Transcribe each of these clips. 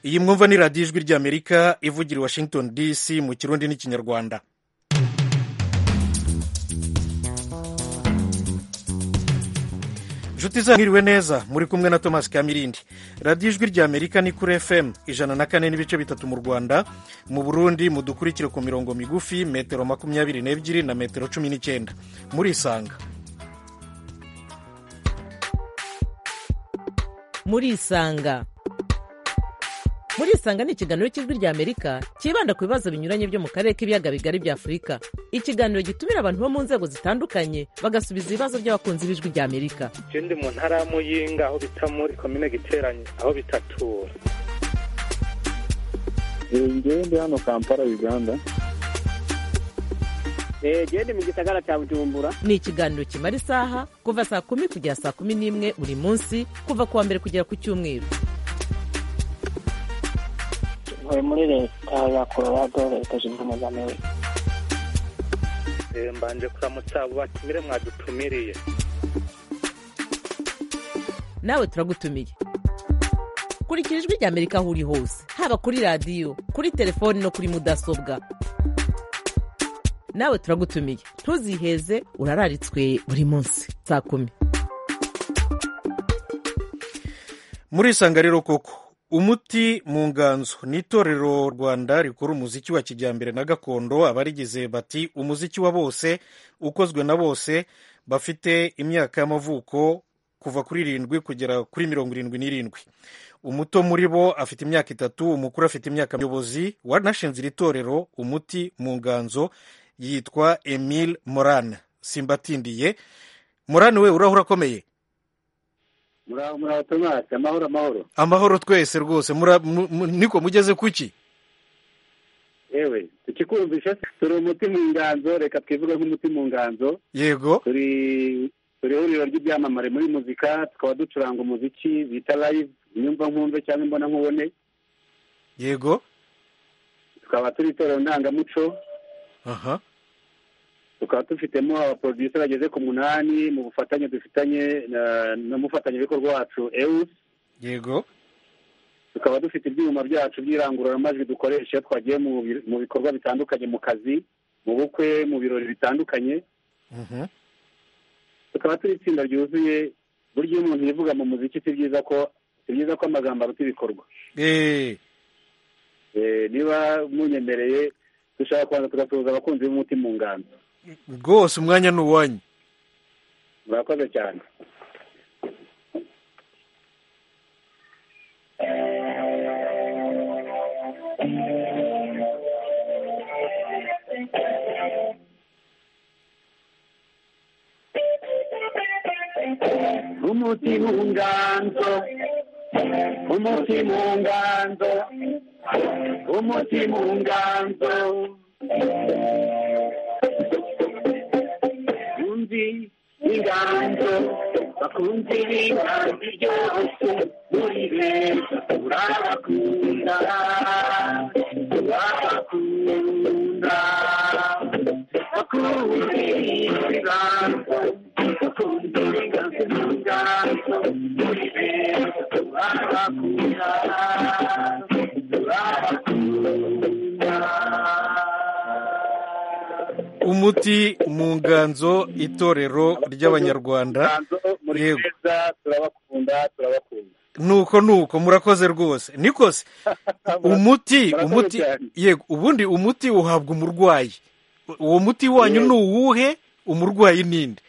iyi mwumva ni radiyo ijwi ry'amerika ivugira i washington dc mu kirundi n'ikinyarwanda inshuti zanyu mwiriwe neza muri kumwe na thomas kamirindi radiyo ijwi rya amerika ni kuri fm ijana na kane n'ibice bitatu mu rwanda mu burundi mudukurikire ku mirongo migufi metero makumyabiri n'ebyiri na metero cumi n'icyenda murisanga murisanga murisanga ni ikiganiro cy'ijwi rya amerika cyibanda ku bibazo binyuranye byo mu karere k'ibiyaga bigari bya afurika ikiganiro gitumira abantu bo mu nzego zitandukanye bagasubiza ibibazo by'abakunzi b'ijwi rya amerika je ndi mu ntara ya muyinga aho bita muri komine giteranye aho bitatura ngewe ndi hano kampala uganda gende mu gisagara cya bujumbura ni ikiganiro kimara isaha kuva saa kumi kugera saa kumi n'imwe buri munsi kuva ku wa mbere kugera ku cyumweru ntuye muri leta ya colorado leta zunze ubumwe za amerika Eh, mbanje kuramutsa abo batumire mwadutumiriye nawe turagutumiye kurikira ijwi rya amerika aho uri hose haba kuri radiyo kuri telefoni no kuri mudasobwa nawe turagutumiye ntuziheze urararitswe buri munsi saa kumi murisanga rero koko umuti mu nganzo ni itorero rwanda rikora umuziki wa kijyambere na gakondo abarigize bati umuziki wa bose ukozwe na bose bafite imyaka y'amavuko kuva kuri irindwi kugera kuri mirongo irindwi n'irindwi umuto muri bo afite imyaka itatu umukuru afite imyaka muyobozi wanashinze iri torero umuti mu nganzo yitwa emile morane simbatindiye morane we urahura akomeye muraho muraho tomasi amahoro amahoro amahoro twese rwose mura- mu- mu- niko mugeze kuki yewe tukikumvisha se turi umuti mu nganzo reka twivuge nk'umuti mu nganzo yego turi turi ihuriro ry'ibyamamare muri muzika tukaba ducuranga umuziki bita live nyumva nkumve cyangwa imbona nkubone yego tukaba turi itorero ndangamuco aha tukaba dufitemo abaporodisiyo bageze ku munani mu bufatanye dufitanye na- n'umufatanyabikorwa wacu ewusi yego tukaba dufite ibyuma byacu by'irangururamajwi dukoresha iyo twagiye mu bi- mu bikorwa bitandukanye mu kazi mu bukwe mu birori bitandukanye mhm, tukaba turi itsinda ryuzuye burya iyo umuntu yivuga mu muziki si byiza ko si byiza ko amagambo aruta ibikorwa eh, Eh, niba munyemereye dushaka kubanza tugasuhuza abakunzi b'umuti mu nganzo rwose umwanya ni uwanyu murakoze cyane umuti mu nganzo umuti mu nganzo umuti mu nganzo bakunzi b'inganzo bakunzi b'inganzo ryose muri beza turabakunda turabakunda bakunzi b'inganzo bakunzi b'inganzo b'inganzo muri beza turabakunda turabakunda umuti mu nganzo itorero ry'abanyarwanda Nganzo, muri Yego. beza turabakunda turabakunda nuko nuko murakoze rwose niko se umuti Murakoze umuti cyane. yego ubundi umuti uhabwa umurwayi uwo muti wanyu Yego. ni uwuhe umurwayi ninde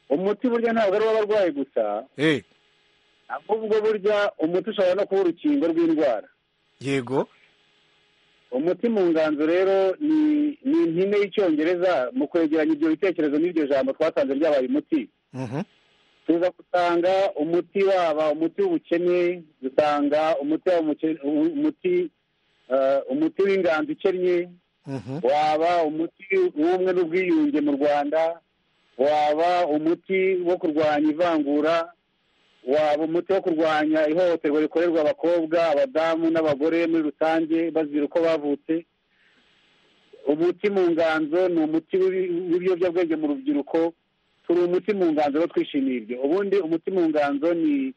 umuti burya ntabwo ari uw'abarwayi gusa Eh, ahubwo burya umuti ushobora no kuba urukingo rw'indwara yego umuti mu nganzo rero ni ni impine y'icyongereza mu kwegeranya ibyo bitekerezo n'iryo jambo twatanze ryabaye umuti mhm, tuza gusanga umuti waba umuti w'ubukene dusanga umuti waba umuke- u- umuti eh, umuti w'inganzo ikennye mhm. waba umuti w'ubumwe n'ubwiyunge mu rwanda waba umuti wo kurwanya ivangura waba umuti wo kurwanya ihohoterwa rikorerwa abakobwa abadamu n'abagore muri rusange bazira uko bavutse umuti mu nganzo ni umuti w'ibi- w'ibiyobyabwenge mu rubyiruko turi umuti mu nganzo rero twishimiye ibyo ubundi umuti mu nganzo ni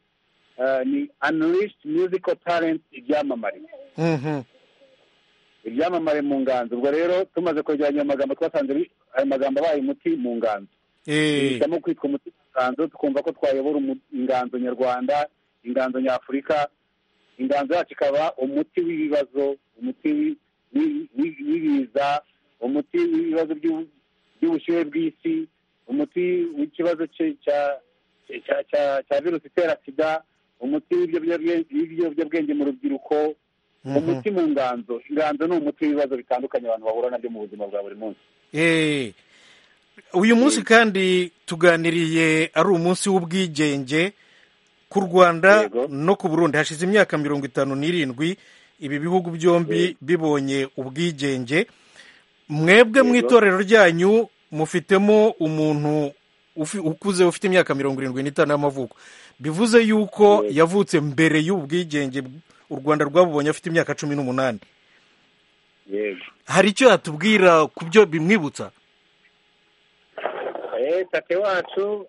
eh, ni unleashed musical talent ibyamamare Mhm. ibyamamare mu nganzo ubwo rero tumaze kwegeranya ayo magambo twasanze bi- ayo magambo abaye umuti mu nganzo Eh, duhitamo kwitwa umuti mu nganzo tukumva ko twayobora umu- inganzo nyarwanda inganzo nyafurika inganzo yacu ikaba umuti w'ibibazo umuti wi- wi- wi- w'ibiza umuti w'ibibazo by'u- by'ubushyuhe bw'isi umuti w'ikibazo cye- cya- cya- cya- cya virusi itera sida umuti w'ibiyobyabwenge w'ibiyobyabwenge mu rubyiruko mhm. umuti mu nganzo inganzo ni umuti w'ibibazo bitandukanye abantu bahura nabyo mu buzima bwa buri munsi Eh, uyu munsi kandi tuganiriye ari umunsi w'ubwigenge ku rwanda Yego. no ku burundi hashize imyaka mirongo itanu n'irindwi ibi bihugu byombi bibonye ubwigenge mwebwe mu Yego. itorero ryanyu mufitemo umuntu ufi- ukuze ufite imyaka mirongo irindwi n'itanu y'amavuko bivuze yuko Yego. yavutse mbere y'ubwigenge u rwanda rwabubonye afite imyaka cumi n'umunani yego hari icyo yatubwira ku byo bimwibutsa eh tate wacu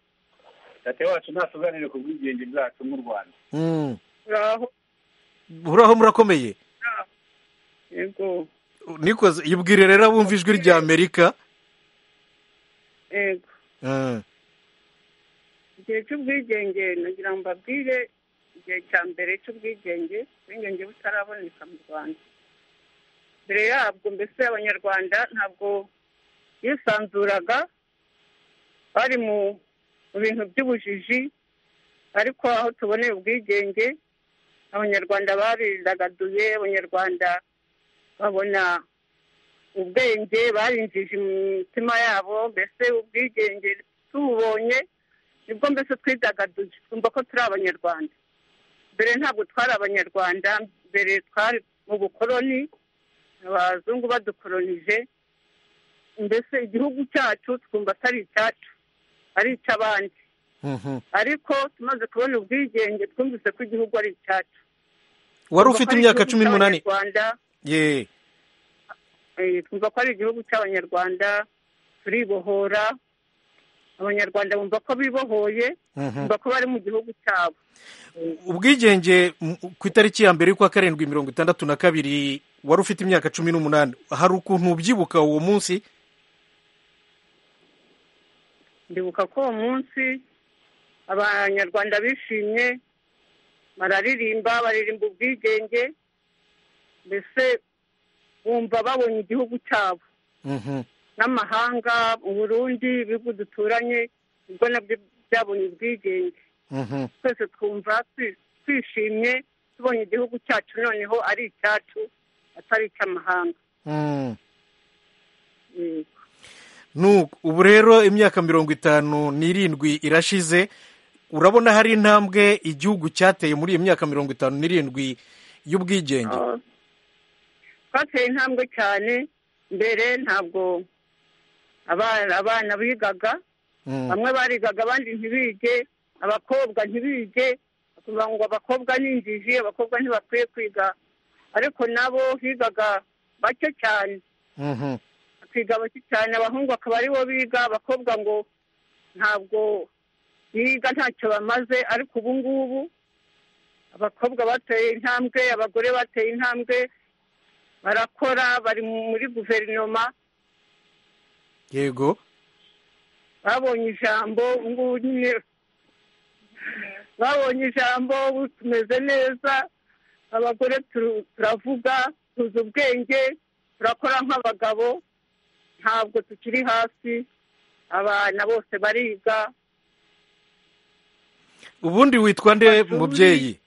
tate wacu ntatuganire ku bwigenge bwacu nk'u rwanda Mm. ngaho uraho murakomeye yego nikoze yibwire rero abumva ijwi rya amerika yego Mm. igihe cy'ubwigenge nagira ngo mbabwire igihe cya mbere cy'ubwigenge ubwigenge butaraboneka mu rwanda mbere yabwo mbese abanyarwanda ntabwo bisanzuraga bari mu mu bintu by'ubujiji ariko aho tuboneye ubwigenge abanyarwanda baridagaduye abanyarwanda babona ubwenge barinjije mu mitima yabo mbese ubwigenge tubonye nibwo mbese twidagaduye twumva ko turi abanyarwanda mbere ntabwo twari abanyarwanda mbere twari mu bukoroni abazungu badukoronije mbese igihugu cyacu twumva atari icyacu ari icy'abandi Mhm. ariko tumaze kubona ubwigenge twumvise ko igihugu ari icyacu wari ufite imyaka cumi n'umunani rwanda ye Eh, twumva ko ari igihugu cy'abanyarwanda turibohora abanyarwanda bumva ko bibohoye Mhm. bumva ko bari mu gihugu cyabo ubwigenge m- ku itariki ya mbere y'ukwa karindwi mirongo itandatu na kabiri wari ufite imyaka cumi n'umunani hari ukuntu ubyibuka uwo munsi ndibuka ko uwo munsi abanyarwanda bishimye bararirimba baririmba ubwigenge mbese bumva babonye igihugu cyabo Mhm. n'amahanga uburundi ibihugu duturanye ubwo nabyo byabonye ubwigenge Mhm. twese twumva twi- twishimye tubonye igihugu cyacu noneho ari icyacu atari icy'amahanga Mm. Eh, Nuko, ubu rero imyaka mirongo itanu n'irindwi irashize urabona hari intambwe igihugu cyateye muri iyi myaka mirongo itanu n'irindwi y'ubwigenge Ah. twateye intambwe cyane mbere ntabwo abana abana bigaga Mm. bamwe barigaga abandi ntibige abakobwa ntibige bakumva ngo abakobwa ni injiji abakobwa ntibakwiye kwiga ariko nabo bigaga bake cyane Mhm. bakiga bake cyane abahungu akaba ari bo biga abakobwa ngo ntabwo biga ntacyo bamaze ariko ubu ngubu abakobwa bateye intambwe abagore bateye intambwe barakora bari muri guverinoma yego babonye ijambo ubu ngubu nyine babonye ijambo ubu tumeze neza abagore turu- turavuga tuzi ubwenge turakora nk'abagabo ntabwo tukiri hasi abana bose bariga ubundi witwa nde Amashuri. mubyeyi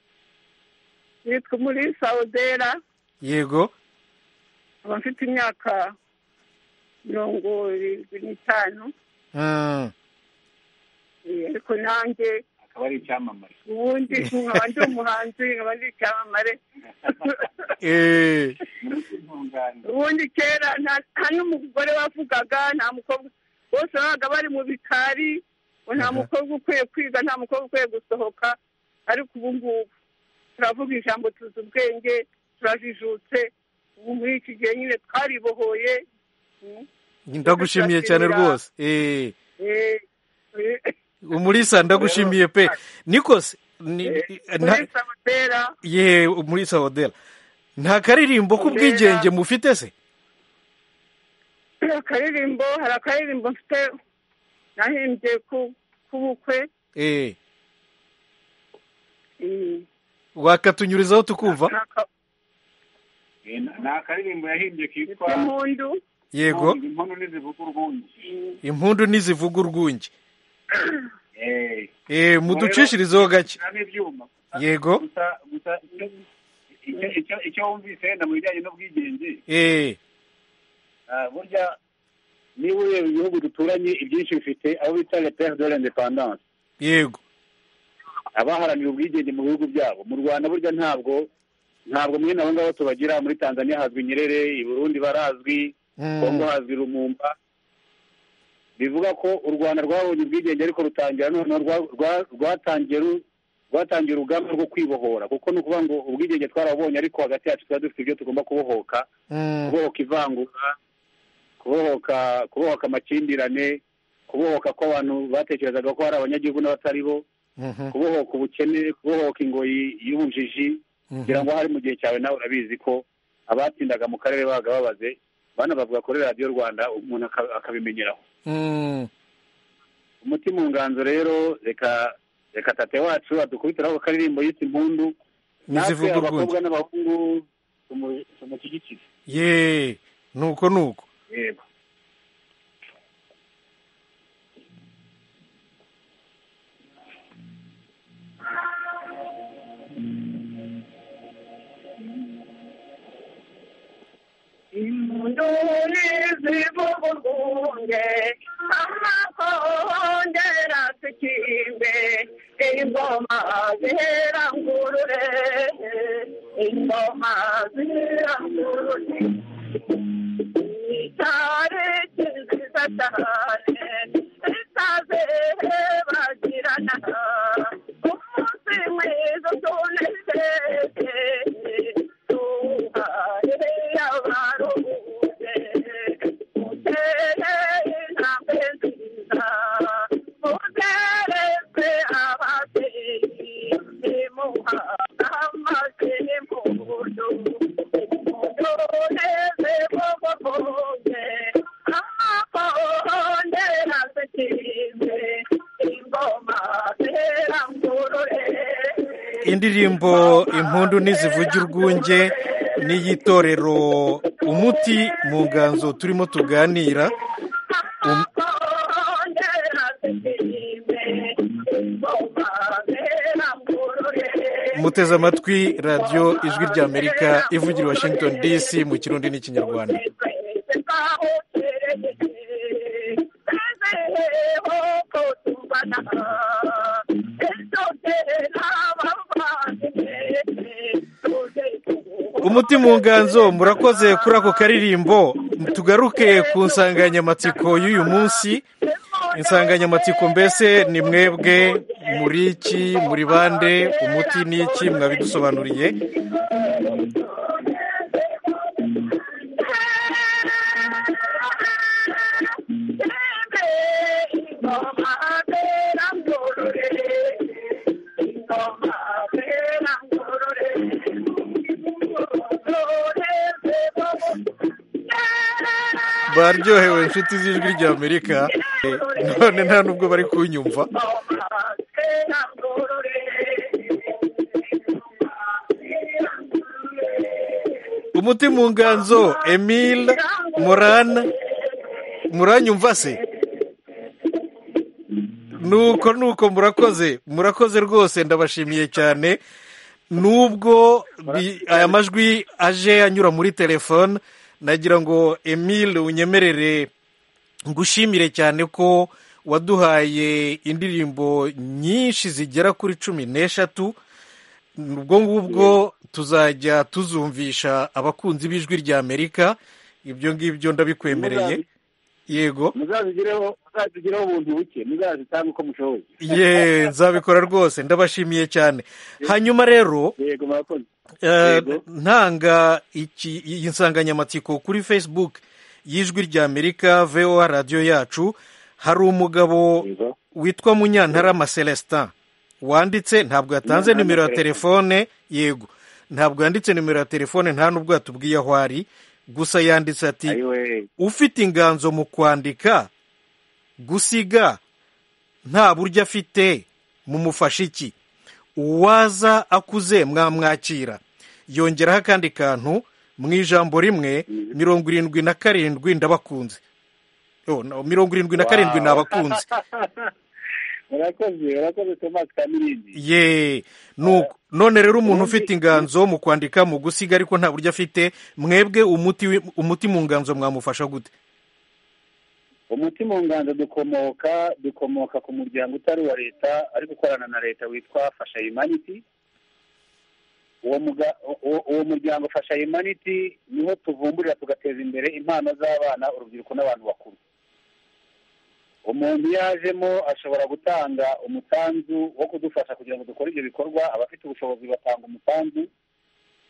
nitwe muri sawudera yego nkaba mfite imyaka mirongo irindwi n'itanu Mm. eh, ariko nanjye akaba ari icyamamare ubundi nkaba ndi umuhanzi nkaba ndi icyamamare Eh, umuti mu nganzo ubundi kera nta- nta n'umugore wavugaga nta mukobwa bose babaga bari mu bikari ngo nta Aha. mukobwa ukwiye kwiga nta mukobwa ukwiye gusohoka ariko ubu ngubu turavuga ijambo tuzi ubwenge turajijutse ubu muri iki gihe nyine twaribohoye Mm. ndagushimiye cyane rwose Eh, Eh, eh, umulisa ndagushimiye pe nikose ni- nta- muri samutera ye muri sawodera nta karirimbo k'ubwigenge mufite se hari akaririmbo hari akaririmbo mfite nahimbye ku k'ubukwe eh eh, wakatunyurizaho tukumva n'aka- ni akaririmbo yahimbye kitwa n'impundu yego inkono n'izivuga urwunge impundu ntizivuga urwunge Eh, eh muducishirizeho gake nta n'ibyuma yego gusa gusa icyo- icyo- icyo- icyo wumvise wenda mu bijyanye n'ubwigenge eh ah, burya niba ureba ibihugu duturanye ibyinshi bifite aho bita le pere de l'independance yego abaharanira ubwigenge mu bihugu byabo mu rwanda burya ntabwo ntabwo mwene abo ngabo tubagira muri tanzania hazwi nyerere i burundi barazwi Mm. kongo hazwi rumumba bivuga ko u rwanda rwabonye ubwigenge ariko rutangira noneho rwa- rwa- rwatangiye ru- rwatangiye urugamba rwo kwibohora kuko ni ukuvuga ngo ubwigenge twarabonye ariko hagati yacu tuba dufite ibyo tugomba kubohoka Mm. kubohoka ivangura kubohoka kubohoka amakimbirane kubohoka ko abantu batekerezaga ko hari abanyagihugu n'abatari bo Mhm. kubohoka ubukene kubohoka ingoyi y'ubujiji Mhm. kugira ngo hari mu gihe cyawe nawe urabizi ko abatsindaga mu karere babaga babaze bana bavuga kuri radiyo rwanda umuntu aka- akabimenyeraho Mm. umuti mu nganzo rero reka reka tate wacu adukubitiraho akaririmbo yise impundu natwe ntizivuga urwunge abakobwa n'abahungu tumu- tumushyigikire ye nuko nuko yego impundu n'izivuga urwunge amakondera tukimbe ingoma zihera ngurure ingoma zihera ngurure icyari kiziza cyane itazebagirana umunsi mwiza tunezeze tuhaye abaruhuke mutere intambwe nziza mutereze ababyeyi nimuhabwa amazi n'impundu mutuneze bobo bonke amakonde asekize ingoma zera ngorore indirimbo impundu ntizivuga urwunge n'iyitorero umuti mu nganzo turimo tuganira Um- muteze amatwi radiyo ijwi rya amerika ivugira i washington dc mu kirundi n'ikinyarwanda umuti mu nganzo murakoze kuri ako karirimbo tugaruke ku nsanganyamatsiko y'uyu munsi insanganyamatsiko mbese ni mwebwe muri iki muri bande umuti ni iki mwabidusobanuriye baryohewe inshuti z'ijwi rya amerika Eh, none nta nubwo bari kunyumva umuti mu nganzo emile morana muranyumva se nuko nuko murakoze murakoze rwose ndabashimiye cyane nubwo bi- aya majwi aje anyura muri telefone nagira ngo emile unyemerere ngushimire cyane ko waduhaye indirimbo nyinshi zigera kuri cumi n'eshatu ubwo ngubwo tuzajya tuzumvisha abakunzi b'ijwi rya amerika ibyo ngibyo ndabikwemereye yego muzazigireho muzazigireho ubuntu buke muzazitange uko mushoboye ye nzabikora rwose ndabashimiye cyane hanyuma rero yego murakoze Eh, Yego. ntanga iki iyi nsanganyamatsiko kuri facebook y'ijwi rya amerika voa radiyo yacu hari umugabo Yego. witwa munyantarama celestin wanditse ntabwo yatanze nimero ya telefone yego ntabwo yanditse nimero ya telefone nta n'ubwo yatubwiye aho ari gusa yanditse ati ayiwe ufite inganzo mu kwandika gusiga nta buryo afite mumufashe iki uwaza akuze mwamwakira yongeraho akandi kantu mu ijambo rimwe mirongo irindwi na karindwi ndabakunze Oh, no, mirongo irindwi na karindwi ni abakunzi urakoze urakoze tomasi kamirindi ye nuko none rero umuntu ufite inganzo mu kwandika mu gusiga ariko nta buryo afite mwebwe umuti wi- umuti mu nganzo mwamufasha gute umuti mu nganzo dukomoka dukomoka ku muryango utari uwa leta ariko ukorana na leta witwa fasha yumaniti uwo muga- uwo- uwo muryango fasha yumaniti niho tuvumburira tugateza imbere impano z'abana urubyiruko n'abantu bakuru umuntu yajemo ashobora gutanga umusanzu wo kudufasha kugira ngo dukore ibyo bikorwa abafite ubushobozi batanga umusanzu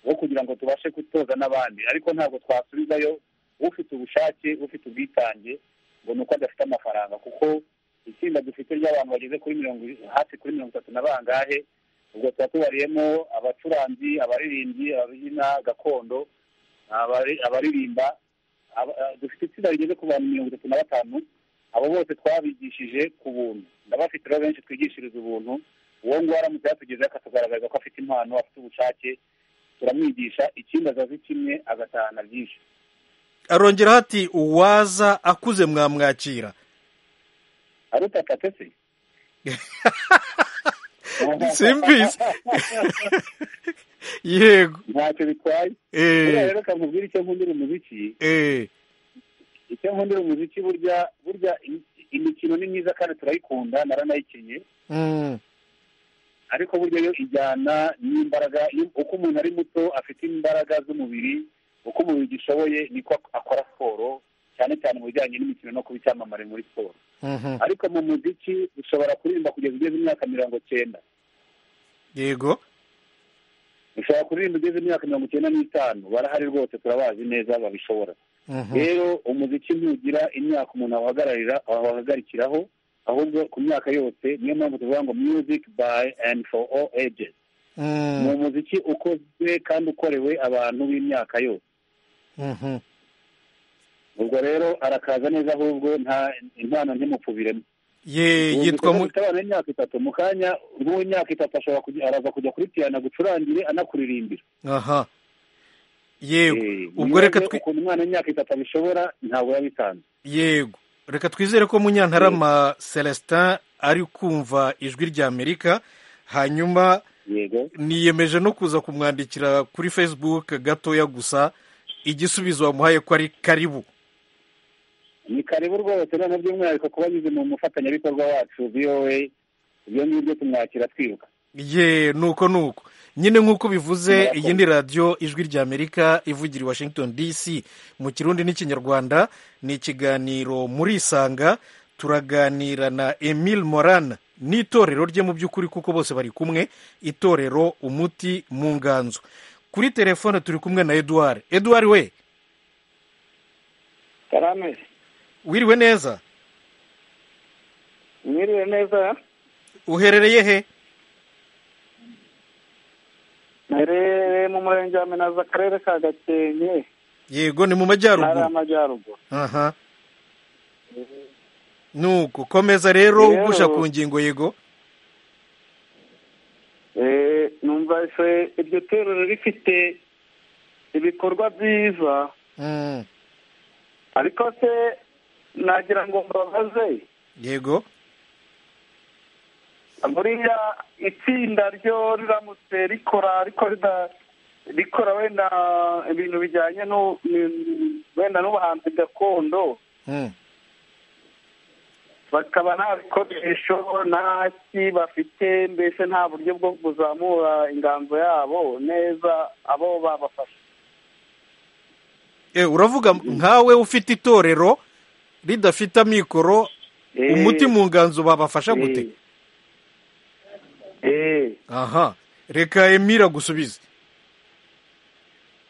wo kugira ngo tubashe gutoza n'abandi ariko ntabwo twasubizayo ufite ubushake ufite ubwitange ngo ni uko adafite amafaranga kuko itsinda dufite ry'abantu bageze kuri mirongo hafi kuri mirongo itatu na bangahe ubwo tuba tubariyemo abacuranzi abaririmbyi ababyina gakondo abari- abaririmba aba- eh, dufite itsinda rigeze ku bantu mirongo itatu na batanu abo bose twabigishije ku buntu ndabafite rero benshi twigishiriza ubuntu uwo nguwo aramutse yatugezeho akatugaragaza ko afite impano afite ubushake turamwigisha ikindi azazi kimwe agatahana byinshi arongeraho ati uwaza akuze mwamwakira ari utatse se simbizi yego ntacyo bitwaye buriya eh, rero kamubwira icyo nkundira umuziki eh, icyo nkundira umuziki burya burya im- imikino ni myiza kandi turayikunda naranayikinnye mm, ariko burya yo ijyana n'imbaraga iyo- uko umuntu ari muto afite imbaraga z'umubiri uko umubiri ugishoboye niko ak- akora siporo cyane cyane mu bijyanye n'imikino no kuba icyamamare muri siporo mhm, ariko mu muziki ushobora kuririmba kugeza ugeze imyaka mirongo cyenda yego ushobora kuririmba ugeze imyaka mirongo icyenda n'itanu barahari rwose turabazi neza babishobora mhm, rero umuziki ntugira imyaka umuntu awahagararira awahagarikiraho ahubwo ku myaka yose niyo mpamvu tuvuga ngo music by and for all ages ni mm, umuziki ukozwe kandi ukorewe abantu b'imyaka yose mhm. ubwo rero arakaza neza ahubwo nta impano ntimupfubiremo ye yitwa mu- ufite abana b'imyaka itatu mu kanya rw'imyaka itatu ashobora kujya- araza kujya kuri piyano gucurangire anakuririmbira aha yego Eh, ubwo reka nibaze twi- ukuntu umwana w'imyaka itatu abishobora ntabwo yabitanze yego reka twizere ko munyantarama celestin ari kumva ijwi rya amerika hanyuma yego niyemeje no kuza kumwandikira kuri facebook gatoya gusa igisubizo wamuhaye ko ari karibu ni karibu rwose noneho by'umwihariko kuba anyuze mu mufatanyabikorwa wacu voa ibyo ngibyo tumwakira twiruka ye nuko nuko nyine nk'uko bivuze Murakoze. iyi ni radiyo ijwi rya amerika ivugira i washington dc mu kirundi n'ikinyarwanda ni ikiganiro muri isanga turaganira na emile moran n'itorero rye mu by'ukuri kuko bose bari kumwe itorero umuti mu nganzo kuri telefone turi kumwe na eduard eduard we karame wiriwe neza mwiriwe neza uherereye he nere mu murenge wa minazi akarere ka gakenke yego ni mu ntara majyaruguru y'amajyaruguru aha nuko komeza rero Rero- ugusha ku ngingo yego Eh, numva se iryo torero rifite ibikorwa byiza Mm, ariko se nagira ngo mbabaze yego buriya itsinda ryo riramutse rikora ariko rida- rikora wenda ibintu bijyanye n'u- ni- wenda n'ubuhanzi gakondo Mm, bakaba nta bikoresho nta ki bafite mbese nta buryo bwo kuzamura inganzo yabo neza abo babafasha eh, uravuga nkawe ufite itorero ridafite amikoro Eh, umuti mu nganzo babafasha gute eh, eh, aha reka emira gusubize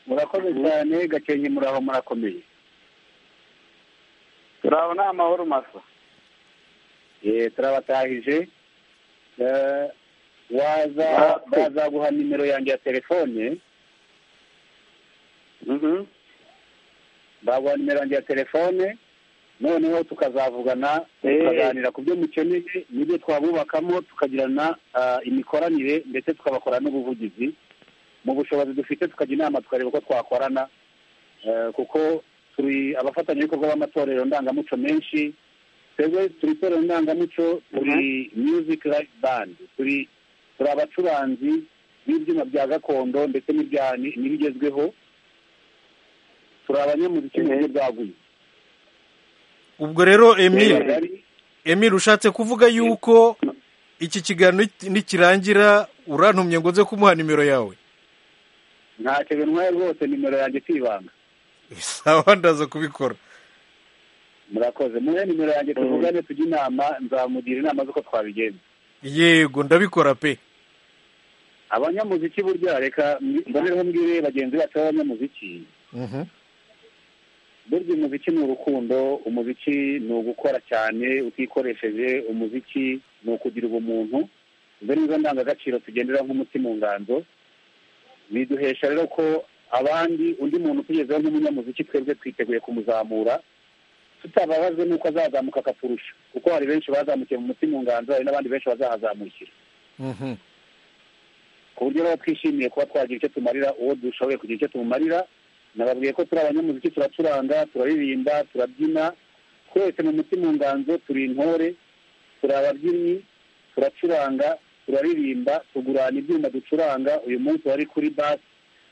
murakoze cyane gakenke muri aho murakomeye turaho ni amahoro masa Eh, turabatahije Eh, waza Wapi? bazaguha nimero yanjye ya telefone Mhm. baguha nimero yanjye ya telefone noneho tukazavugana Eh. tukaganira ku byo mukeneye n'ibyo twabubakamo tukagirana ah, imikoranire ndetse tukabakora n'ubuvugizi mu bushobozi dufite tukajya inama tukareba uko twakorana eh, kuko turi abafatanyabikorwa b'amatorero ndangamuco menshi twebwe turi itorero ndangamuco turi music live band turi turi abacuranzi b'ibyuma bya gakondo ndetse n'ibya- ni- n'ibigezweho turi abanyamuziki mu buryo bwaguye ubwo rero emile Kagari, emile ushatse kuvuga yuko iki kiganiro nit- nikirangira urantumye ngo nze kumuha nimero yawe ntacyo bintwaye rwose nimero yanjye kwibanga sawa ndaza kubikora murakoze muhe nimero yanjye tuvugane tujye inama nzamugira inama z'uko twabigenza yego ndabikora pe abanyamuziki burya reka mbonereho mbwire bagenzi bacu b'abanyamuziki Mhm. burya umuziki ni urukundo umuziki ni ugukora cyane utikoresheje umuziki ni ukugira ubumuntu izo ni zo ndangagaciro tugendera nk'umuti mu nganzo biduhesha rero ko abandi undi muntu utugezeho nk'umunyamuziki twebwe twiteguye kumuzamura tutababazwe n'uko azazamuka akaturusha kuko hari benshi bazamukiye mu muti mu nganzo hari n'abandi benshi bazahazamukira Mhm. ku buryo rero twishimiye kuba twagira icyo tumarira uwo dushoboye kugira icyo tumumarira nababwiye ko turi abanyamuziki turacuranga turaririmba turabyina twese mu mutima nganzo turi intore turi ababyinnyi turacuranga turaririmba tugurana ibyuma ducuranga uyu munsi wari kuri basi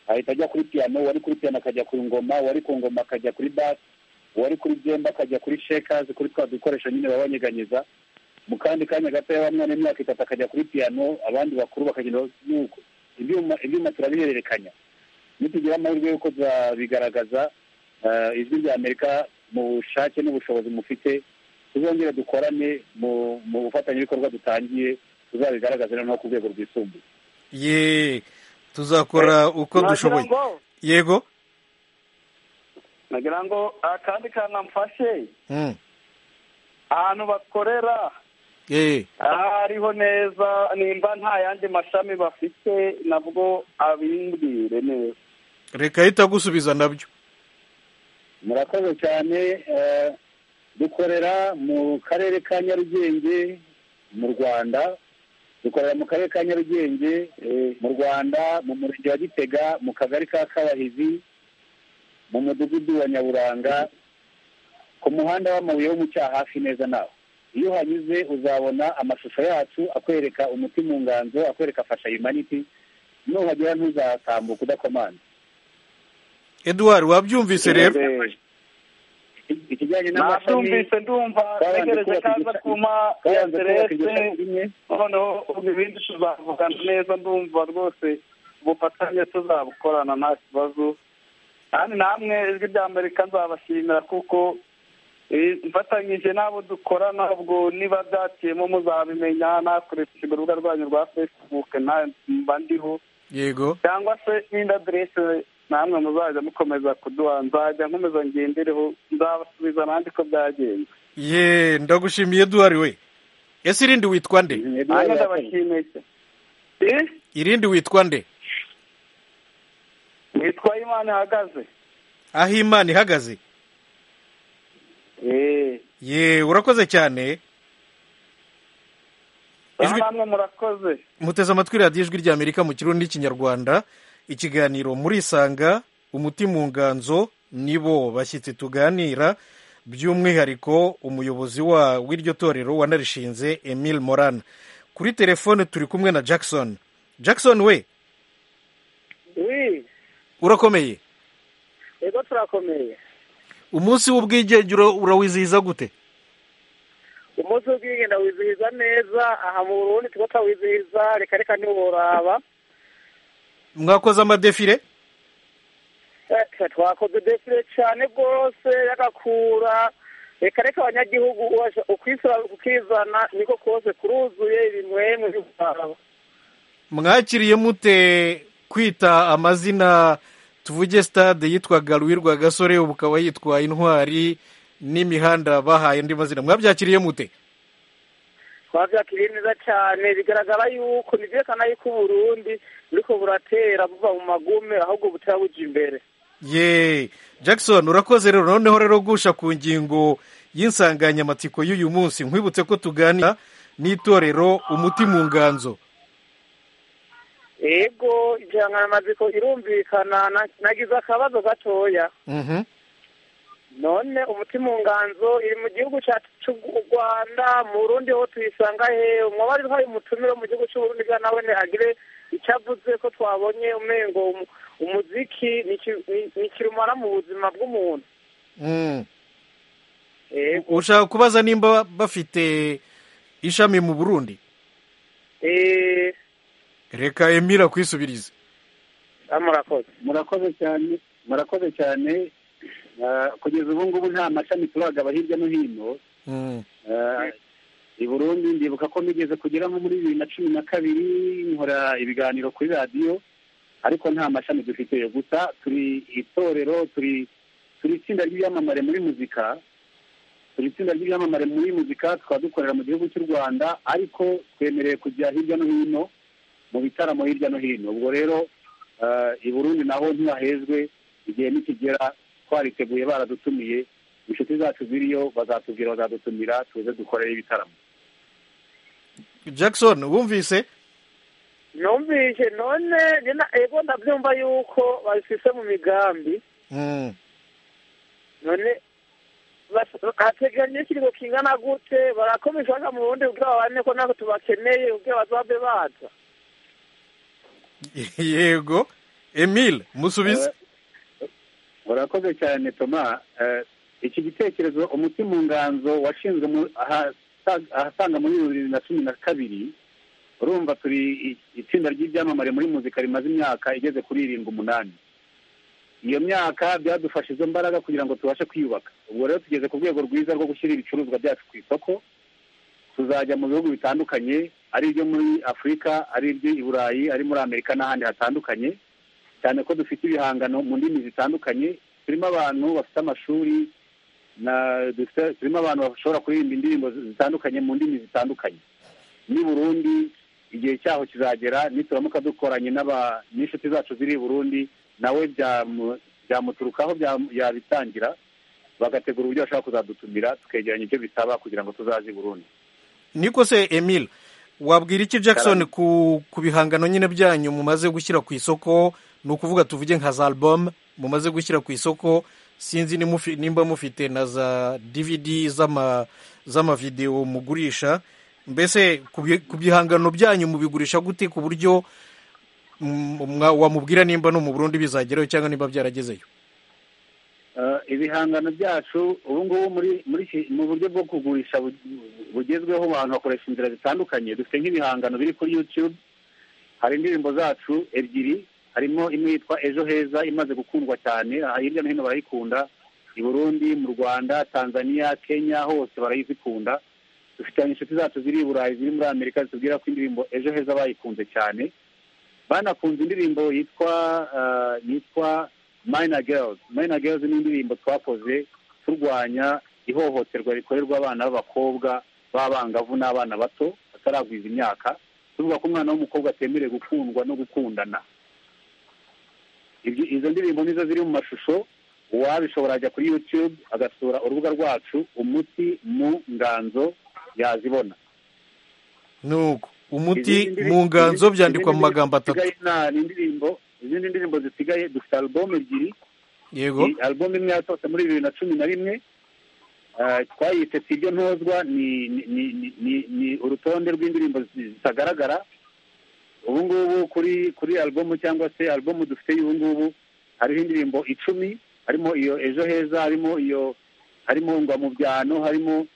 ahita ajya kuri piyano uwari kuri piyano akajya ku ngoma uwari ku ngoma akajya kuri basi uwari kuri byemba akajya kuri shekazi kuri twa dukoresho nyine baba banyeganyeza mu kandi kanya gatoya wa mwana w'imyaka itatu akajya kuri piyano abandi bakuru bakagenda nuko ibyuma ibyuma turabihererekanya nitugira amahirwe y'uko tuzabigaragaza eh, ijwi rya amerika mu bushake n'ubushobozi mufite tuzongere dukorane mu mu bufatanyabikorwa dutangiye tuzabigaragaze noneho ku rwego rwisumbuye ye tuzakora uko dushoboye yego nagira ngo akandi kanamfashe Mm. ahantu bakorera Eh. hariho neza nimba nta yandi mashami bafite nabwo abimbwire neza reka ahita agusubiza nabyo murakoze cyane eh, dukorera mu karere ka nyarugenge mu rwanda dukorera mu karere ka nyarugenge eh, mu rwanda mu murenge wa gitega mu kagari ka kabahizi mu mudugudu wa nyaburanga ku muhanda w'amabuye w'umucyaha hafi neza nawe iyo uhanyuze uzabona amashusho yacu akwereka umuti mu nganzo akwereka fasha yumaniti nuhagera ntuzatambuka udakomanda edouard wabyumvise rero ikijyanye n'amashami nabyumvise ndumva Twabanje ntegereje kubaka kaza igishami. kuma ya twabanza kubaka iryo derese shami rimwe noneho ubu ibindi tuzavugana neza ndumva rwose ubufatanye tuzabukorana nta kibazo kandi namwe ijwi rya amerika nzabashimira kuko eh, mfatanyije n'abo dukorana ubwo niba byaciyemo muzabimenya nakoresheje urubuga rwanyu rwa facebook na mba ndiho yego cyangwa se n'indi aderese namwe muzajya mukomeza kuduha nzajya nkomeza ngendereho nzabasubiza nanjye ko byagenze ye ndagushimiye edouard we ese irindi witwa nde nanjye ndabashimiye cyane. Eh? irindi witwa nde witwa imana ihagaze aho imana ihagaze ye urakoze cyane aha Ijwi- namwe murakoze muteze amatwi radiyo ijwi rya amerika mu kirundi n'ikinyarwanda ikiganiro murisanga umuti mu nganzo nibo bashyitsi tuganira by'umwihariko umuyobozi wa w'iryo torero wanarishinze emile moran kuri telefone turi kumwe na jackson jackson we wi urakomeye yego turakomeye umunsi w'ubwigengero urawizihiza gute umunsi w'ubwigenda wizihiza neza aha mu burundi tuba twawizihiza reka reka ntiworaba mwakoze amadefire Eh, twakoze defile cyane rwose y'agakura reka reka abanyagihugu uwaje- ukwisura ukizana niko kose kuruzuye ibimwemwe by'ubwabo mwakiriye mute kwita amazina tuvuge stade yitwaga Louis Rwagasore ubu ukaba yitwa intwari n'imihanda bahaye andi mazina mwabyakiriye mute twabyakiriye neza cyane bigaragara yuko ntibyerekana yuko uburundi buriko buratera buva mu magume ahubwo butera buja imbere ye jackson urakoze rero noneho rero gusha ku ngingo y'insanganyamatsiko y'uyu munsi nkwibutse ko tuganira n'itorero umuti mu nganzo ego insanganyamatsiko irumvikana na- nagize akabazo gatoya Mhm. none umutima nganzo iri mu gihugu cyacu cy'u rwanda mu burundi ho tuyisanga he umwabari hari umutumire wo mu gihugu cy'u burundi bwa nawe agire icyo avuze ko twabonye umengo umu- umuziki ni iki- ni- ni kirumara mu buzima bw'umuntu Mm. Ego. ushaka kubaza nimba bafite ishami mu burundi Eh, reka emira kwisubirize ah, murakoze murakoze cyane murakoze cyane Ah, kugeza ubu ngubu nta mashami turagaba hirya no hino Mm. Ah, i burundi ndibuka ko migeze kugera nko muri bibiri na cumi na kabiri nkora ibiganiro kuri radiyo ariko nta mashami dufite gusa turi itorero turi turi itsinda ry'ibyamamare muri muzika turi itsinda ry'ibyamamare muri muzika tukaba dukorera mu gihugu cy'u rwanda ariko twemerewe kujya hirya no hino mu bitaramo hirya no hino ubwo rero ah, i burundi naho ntibahezwe igihe nikigera twariteguye baradutumiye inshuti zacu ziriyo bazatubwira bazadutumira tuze dukorere ibitaramo jackson wumvise numvise none njye na- ego ndabyumva yuko babifise mu migambi Mm. none bas- hateganye ikiringo kingana gute barakomeje baja mu burundi kugira babane ko natwe tubakeneye kugira bazabe baza yego emile musubize urakoze cyane toma Eh, iki gitekerezo umuti mu nganzo washinzwe mu- ahasa- ahasaga muri bibiri na cumi na kabiri urumva turi i- itsinda ry'ibyamamare muri muzika rimaze imyaka igeze kuri irindwi umunani iyo myaka byadufashe izo mbaraga kugira ngo tubashe kwiyubaka ubwo rero tugeze ku rwego rwiza rwo gushyira ibicuruzwa byacu ku isoko tuzajya mu bihugu bitandukanye ari ibyo muri afurika ari ibyo i burayi ari muri amerika n'ahandi hatandukanye cyane ko dufite ibihangano mu ndimi zitandukanye turimo abantu bafite amashuri na dufite- turimo abantu bashobora kuririmba indirimbo zitandukanye mu ndimi zitandukanye n'i burundi igihe cyaho kizagera nituramuka dukoranye n'aba- n'inshuti zacu ziri i burundi nawe byamu- byamuturukaho byamu- yabitangira bagategura uburyo bashobora kuzadutumira tukegeranya ibyo bisaba kugira ngo tuzaze i burundi niko se emile wabwira iki jackson Karame. ku, ku bihangano nyine byanyu mumaze gushyira ku isoko ni ukuvuga tuvuge nka za album mumaze gushyira ku isoko sinzi ni mufi- nimba mufite na za dvd z'ama- z'amavidewo mugurisha mbese ku bi- ku bihangano byanyu mubigurisha gute ku buryo mm, mwa- wamubwira nimba no mu burundi bizagerayo cyangwa nimba byaragezeyo Eh, ibihangano byacu ubu ngubu muri muri iki- mu buryo bwo kugurisha bu- bugezweho abantu bakoresha inzira zitandukanye dufite nk'ibihangano biri kuri youtube hari indirimbo zacu ebyiri harimo imwe yitwa ejo heza imaze gukundwa cyane aha hirya no hino barayikunda i burundi mu rwanda tanzania kenya hose barayizikunda dufite inshuti zacu ziri i burayi ziri muri amerika zitubwira ko indirimbo ejo heza bayikunze cyane banakunze indirimbo yitwa eh, yitwa Minor Girls Minor Girls ni indirimbo twakoze turwanya ihohoterwa rikorerwa abana b'abakobwa b'abangavu n'abana bato bataragwiza imyaka tuvuga ko umwana w'umukobwa atemerewe gukundwa no gukundana Ibyo- izo ndirimbo nizo ziri mu mashusho uwabishobora ajya kuri youtube agasura urubuga rwacu umuti mu nganzo yazibona nuko umuti Izindi ndiri- mu nganzo izindi- byandikwa mu izindi magambo atatu zisigaye nta- ni indirimbo izindi ndirimbo zisigaye dufite alubumu ebyiri yego Iyi album imwe yasohotse muri bibiri na cumi na rimwe eh, twayise si ibyo ntozwa ni ni- ni- ni- ni- ni urutonde rw'indirimbo zi- zitagaragara ubu ngubu kuri kuri album cyangwa se album dufite y'ubu ngubu hariho indirimbo icumi harimo iyo ejo heza harimo iyo harimo ngwa mu byano harimo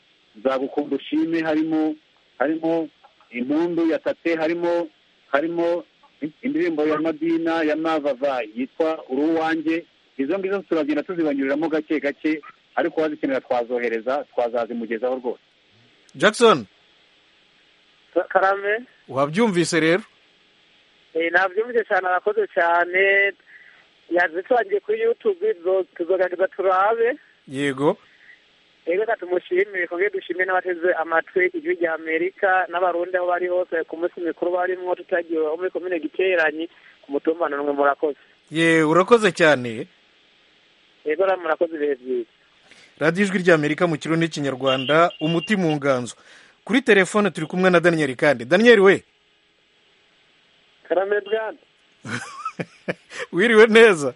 nzagukunda ushime harimo harimo impundu ya tate harimo harimo indirimbo ya madina ya mavavayi yitwa uri uwanjye izo ngizo turagenda tuzibanyuriramo gake gake ariko wazikenera twazohereza twazazimugezaho rwose jackson Ka- karame wabyumvise rero Eh, nabyumvise cyane arakoze cyane yazitangiye kuri youtube tuzo- tuzogerageza turabe yego reka tumushimire kongere dushimire n'abateze amatwi igihugu cya amerika n'abarundi aho bari hose ku munsi mikuru barimo tutagiwe wo muri komine giteranye ku mutumbano n'umwe murakoze ye urakoze cyane rero rero murakoze ibihe byiza radiyo ijwi ry'amerika mu kirundi n'ikinyarwanda umuti mu nganzo kuri telefone turi kumwe na daniyeli kandi daniyeli we karame bwana wiriwe neza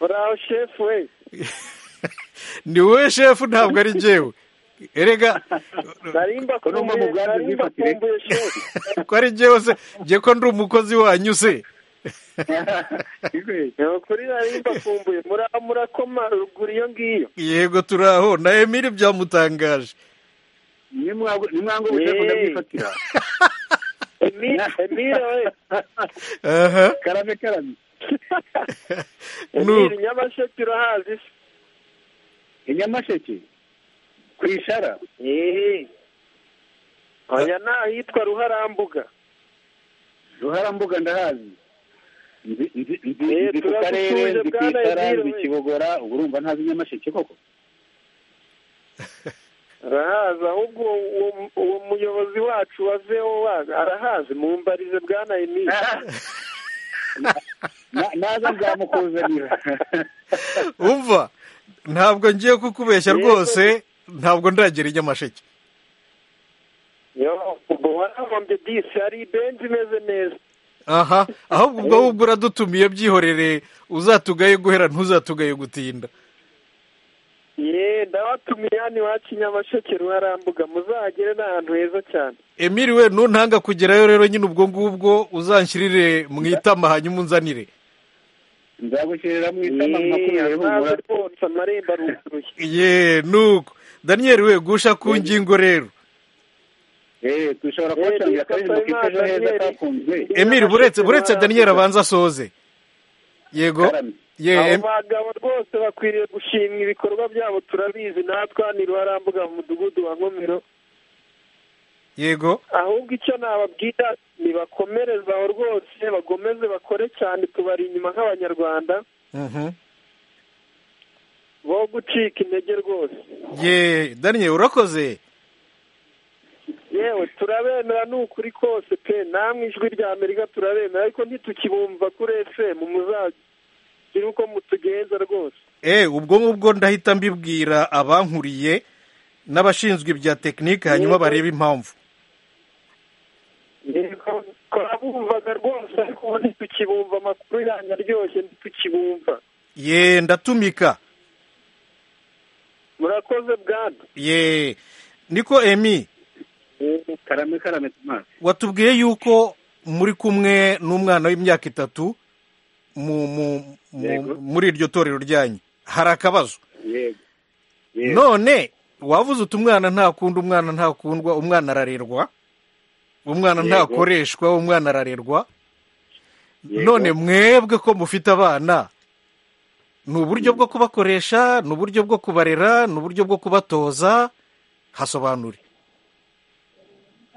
uraho shefu we ni wowe shefu ntabwo ari njyewe erega narimba Ko ni umwe mu bwatsi narimba bw'ifatire. kumbuye shefu ko ari njyewe se njye ko ndi umukozi wanyu se ni ukuri narimba kumbuye muraho murakoma ruguru iyo ngiyo yego turi aho na emili byamutangaje nimwangu buje Yeee. kundamwifatira Emi- emile we aha karame karame Nu- emile nyamasheke urahazi se i nyamasheke ku ishara eee oya ni ahitwa ruharambuga ruharambuga ndahazi Nzi- nzi- nzi- Eh, nzi ku turagusuje karere nzi ku bwana ishara Emile, nzi we. kibogora ubu urumva ntazi nyamasheke koko arahazi ahubwo uwo- uwo- uwo muyobozi wacu wa voa arahazi mumbarize bwana emile Na- naza nzamukuzanira umva ntabwo ngiye kukubeshya Yego. rwose ntabwo ndagera i nyamasheke yo ubwo warahombye disi hari ibenzi imeze neza aha ahubwo ubwo ahubwo uradutumiye byihorere uzatugaye guhera ntuzatugaye gutinda ye ndabatumiye hano iwacu i nyamasheke ruharambuga muzahagere ni ahantu heza cyane emili we nuntanga kugerayo rero nyine ubwo ngubwo uzanshyirire mu itama hanyuma unzanire nzagushyirira mu itama yeee makumyabiri humura ntaze rwose amarembo aruguruye ye nuko daniyeli we gusha ku ngingo rero Eh, dushobora Eh, kubacanira akaririmbo Diyisatayimana kitwa ejo heza Daniel. kakunzwe emili buretse buretse daniyeli abanza asoze yego Karamye. ye abo em- bagabo rwose bakwiriye gushimwa ibikorwa byabo turabizi natwe hano i ruharambuga mu mudugudu wa nkomero yego ahubwo icyo nababwira nibakomereze aho rwose bagomeze bakore cyane tubari inyuma nk'abanyarwanda Mhm. bo gucika intege rwose ye daniyeli urakoze yewe turabemera ni ukuri kose pe namwe ijwi rya amerika turabemera ariko ntitukibumva kuri fm muzagire uko mutugenza rwose Eh, ubwo ngubwo ndahita mbibwira abankuriye n'abashinzwe ibya tekinike hanyuma Yego. barebe impamvu twabumvaga rwose ariko ubu ntitukibumva amakuru yanyu aryoshye ntitukibumva ye ndatumika murakoze bwana ye niko emi karame karame maso watubwiye yuko muri kumwe n'umwana w'imyaka itatu mu, mu, mu, Yego. muri iryo torero ryanyu hari akabazo yego Yego. none wavuze uti umwana ntakunda umwana ntakundwa umwana ararerwa umwana Yego. ntakoreshwa umwana ararerwa Yego. none mwebwe ko mufite abana ni uburyo bwo kubakoresha ni uburyo bwo kubarera ni uburyo bwo kubatoza hasobanure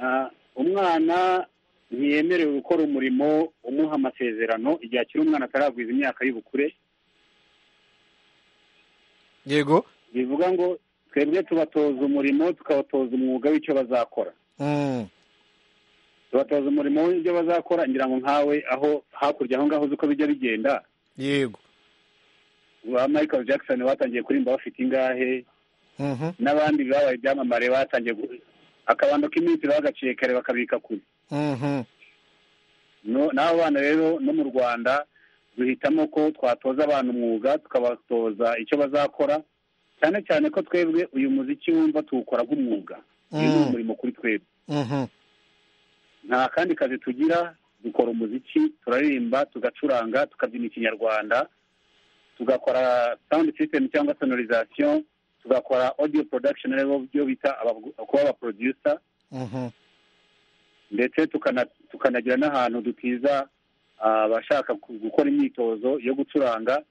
Ah, umwana ntiyemerewe gukora umurimo umuha amasezerano igihe akiri umwana ataragwiza imyaka y'ubukure yego bivuga ngo twebwe tubatoza umurimo tukabatoza umwuga w'icyo bazakora Mm. tubatoza umurimo w'ibyo bazakora ngira ngo nkawe aho hakurya aho ngaho uzi uko bijya bigenda yego ba michael jackson batangiye kurimba bafite ingahe Mhm. n'abandi babaye ibyamamare batangiye gu- akabando k'iminsi bagaciye kare bakabika kure Mhm. No- n'abo bana rero no mu rwanda duhitamo ko twatoza abantu umwuga tukabatoza icyo bazakora cyane cyane ko twebwe uyu muziki wumva tuwukora nk'umwuga uyu ni Mm. umurimo kuri twebwe Mhm. nta kandi kazi tugira dukora umuziki turaririmba tugacuranga tukabyina ikinyarwanda tugakora sound system cyangwa sonorization tugakora audio production ari byo bita abavu- kuba aba producer Mhm. ndetse tukana- tukanagira n'ahantu dutiza ah, abashaka ku- gukora imyitozo yo gucuranga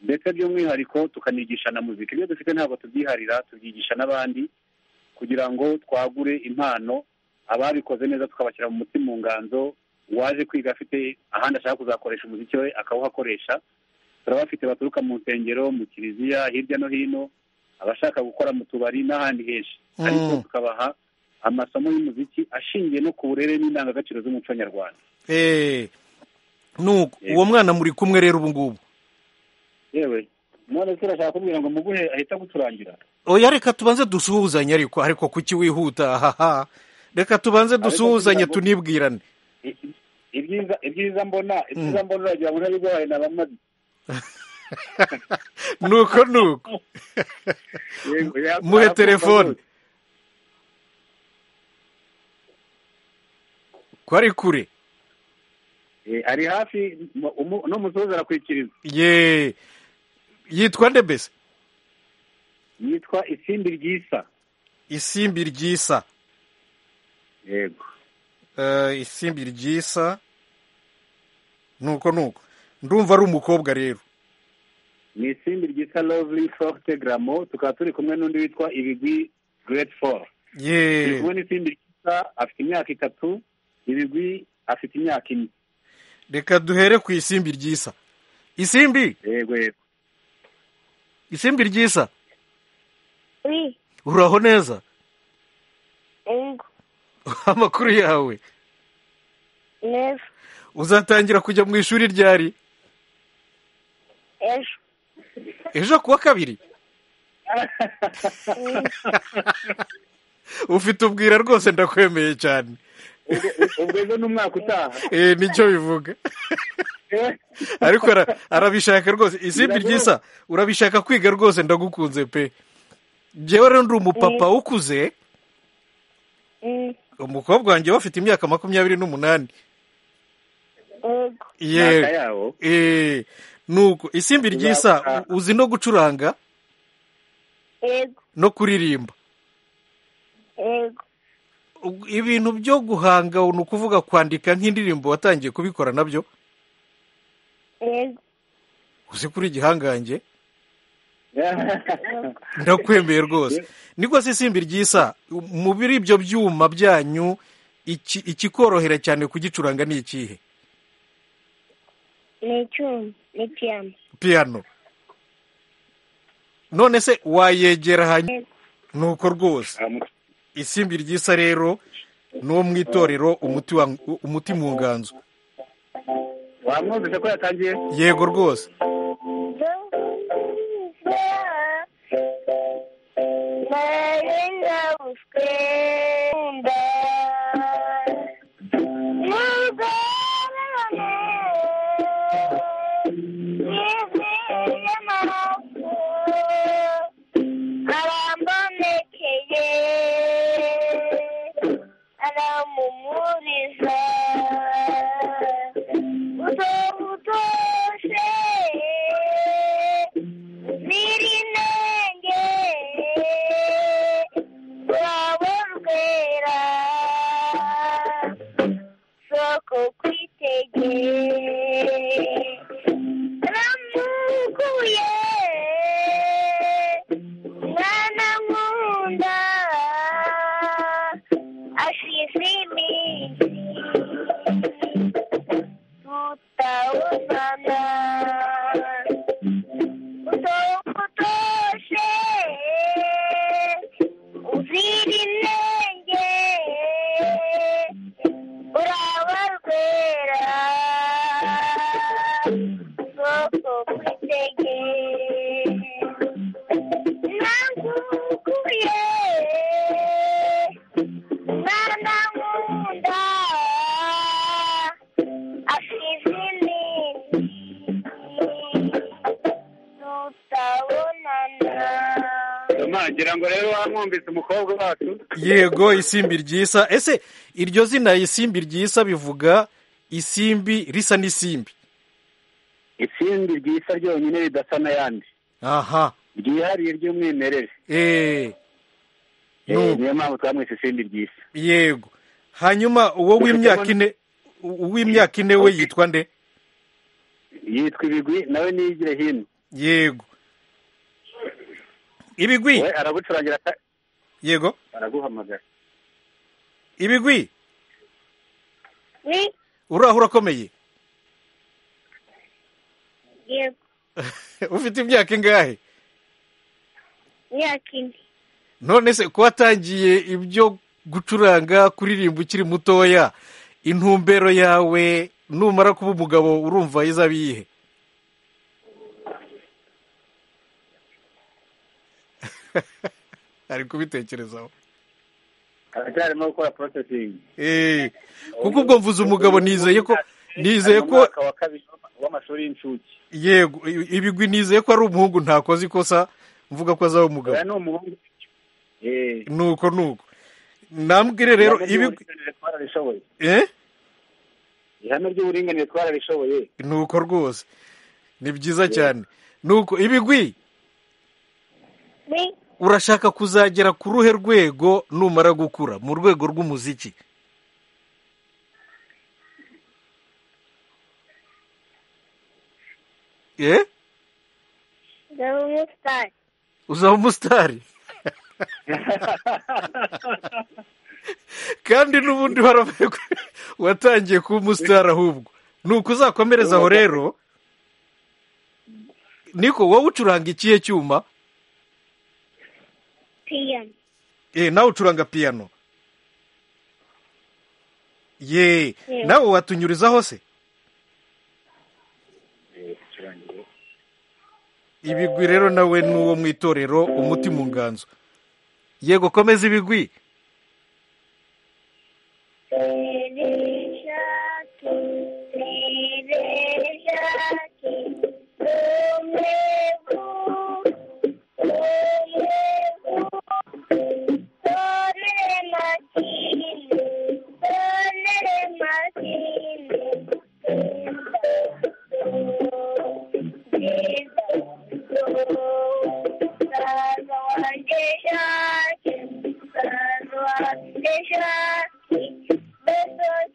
ndetse by'umwihariko tukanigisha na muzika ibyo dufite ntabwo tubyiharira tubyigisha n'abandi kugira ngo twagure impano ababikoze neza tukabashyira mu mutima mu nganzo uwaje kwiga afite ahandi ashaka kuzakoresha umuziki we akawuhakoresha turabafite baturuka mu nsengero mu kiliziya hirya no hino abashaka gukora mu tubari n'ahandi henshi ariko tukabaha amasomo y'umuziki ashingiye no ku burere n'indangagaciro z'umuco nyarwanda Eh, nuko uwo mwana muri kumwe rero ubu ngubu yewe none se urashaka kumbwira ngo muguhe ahita guturangira oya reka tubanze dusuhuzanye ariko ariko kuki wihuta ahaha reka tubanze dusuhuzanye kugira ngo- tunibwirane I- i- ibyiza ibyiza mbona ibyiza mbona uragira ngo ntabigoye na bamwe nuko nuko Yego, ya- muhe arakumva telefone rwose. ko ari kure Eh, ari hafi mu- umu- n'umusozi arakwikiriza ye yitwa nde mbese yitwa isindi ryisa isimbi ryisa yego Eh, isimbi ryisa nuko nuko ndumva ari umukobwa rero ni isimbi ryitwa lovely forte gramo tukaba turi kumwe n'undi witwa ibigwi great four turi ye kumwe n'isimbi ryitwa afite imyaka itatu ibigwi afite imyaka ine reka duhere ku isimbi ryisa isimbi yego yego isimbi ryisa Oui, uraho neza yego, amakuru yawe neza, uzatangira kujya mu ishuri ryari ejo, ejo kuwa kabiri ufite ubwira rwose ndakwemeye cyane Ubwo- ubwo ejo ni umwaka utaha Eh, nicyo bivuga ariko ara- arabishaka rwose isimbi ryisa urabishaka kwiga rwose ndagukunze pe njyewe rero ndi umupapa ukuze Mm, umukobwa wanjye we afite imyaka makumyabiri n'umunani yego, imyaka yewe yawo Eh, nuko isimbi ryisa Uzakora. uzi no gucuranga yego, no kuririmba yego, Ubwo ibintu byo guhanga ni ukuvuga kwandika nk'indirimbo watangiye kubikora nabyo yego, uzi kuri igihangange ndakwemeye rwose niko se isimbi ryisa mu biri ibyo byuma byanyu iki- ikikorohera cyane kugicuranga ni ikihe ni icyuma, ni piyano, piyano none se wayegera hanyuma Yego. nuko rwose isimbi ryisa rero ni uwo mu itorero umuti wa- umuti mu nganzo wamwumvise ko yatangiye yego rwose nari nabuswe inda n'ubwonane n'izindi mpamvu arambonekeye aramumuriza utobutoshe nirinenge rwabo rwera soko kwitegeye ramukuye mwana nkunda ashize iminsi tutawubana utawutoshe uzira inenge uraba rwera soko kwitegeye nagukuye mwana nkunda asize iminsi tutabonana ngira ngo rero wamwumvise umukobwa wacu yego isimbi ryisa ese iryo zina isimbi ryisa bivuga isimbi risa n'isimbi isindi ryisa ryonyine ridasa n'ayandi aha ryihariye ry'umwimerere eee Eh, niyo mpamvu twamwise isindi ryisa yego hanyuma uwo w'imyaka ine uw'imyaka ine we yitwa nde yitwa ibigwi nawe niyigire hino yego ibigwi we aragucurangira aka- yego araguhamagara ibigwi ni uraho urakomeye yego ufite imyaka ingahe imyaka ine none se ko watangiye ibyo gucuranga kuririmba ukiri mutoya intumbero yawe numara kuba umugabo urumva izaba iyihe ari kubitekerezaho aracyarimo gukora porosesingi Eh, kuko ubwo mvuze umugabo nizeye ko nizeye Ari mu ko mwaka wa kabiri w'amashuri y'incuke yego ibigwi nizeye ko ari umuhungu ntakoze ikosa mvuga ko azaba umugabo oya ni umuhungu eee nuko nuko nambwire rero ibigwi twarabishoboye eh ihame ry'uburinganire twarabishoboye nuko rwose ni byiza cyane nuko ibigwi ni urashaka kuzagera ku ruhe rwego numara gukura mu rwego rw'umuziki eh ndaba umusitari uzaba umusitari kandi n'ubundi waravuye ko watangiye kuba umusitari ahubwo ni uko uzakomereza aho rero niko wowe ucuranga ikihe cyuma piyano Eh, nawe ucuranga piyano ye Yego. nawe watunyurizaho se ibigwi rero nawe ni uwo mu itorero umuti mu nganzo yego komeza ibigwi Dereshaki, dereshaki, omevu, oyevu, toremakine, toremakine, Sarvadeshaki, sarvadeshaki,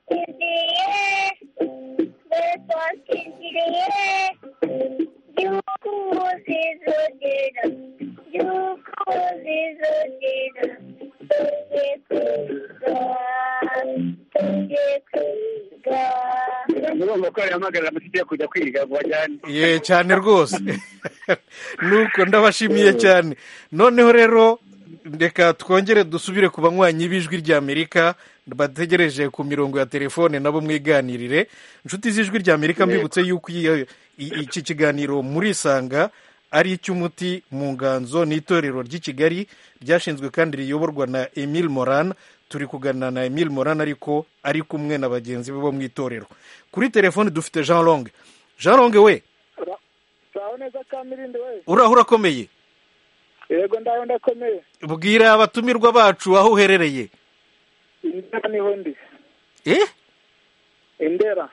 Thank urumva ko yahamagara amashuri yo kujya kwiga ngo bajyane ye cyane rwose nuko ndabashimiye cyane noneho rero reka twongere dusubire ku banywanyi b'ijwi ry'amerika bategereje ku mirongo ya telefone nabo mwiganirire inshuti z'ijwi ry'amerika mbibutse yuko iyi- i- iki kiganiro murisanga ari icy'umuti mu nganzo n'itorero ry'i kigali ryashinzwe kandi riyoborwa na emile moran turi kuganira na emile moran ariko ari kumwe na bagenzi be bo mu itorero kuri telefone dufite jean longue jean longue we sawa neza kamirindi we uraho urakomeye yego ndaho ndakomeye bwira abatumirwa bacu aho uherereye indera niho ndi eh indera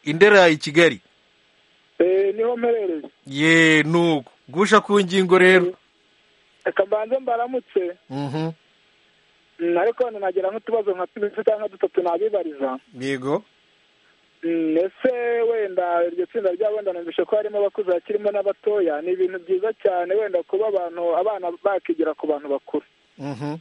indera i kigali Eh, niho mperereye ye nuko gusha ku ngingo rero reka mbanze mbaramutse Mhm. Mm, ariko wenda nagira nk'utubazo nka tubiri cyangwa dutatu nabibariza yego Mm, ese wenda iryo tsinda ryabo wenda numvishe ko harimo abakuze hakirimo n'abatoya ni ibintu byiza cyane wenda kuba abantu abana bakigira ku bantu bakuru Mhm.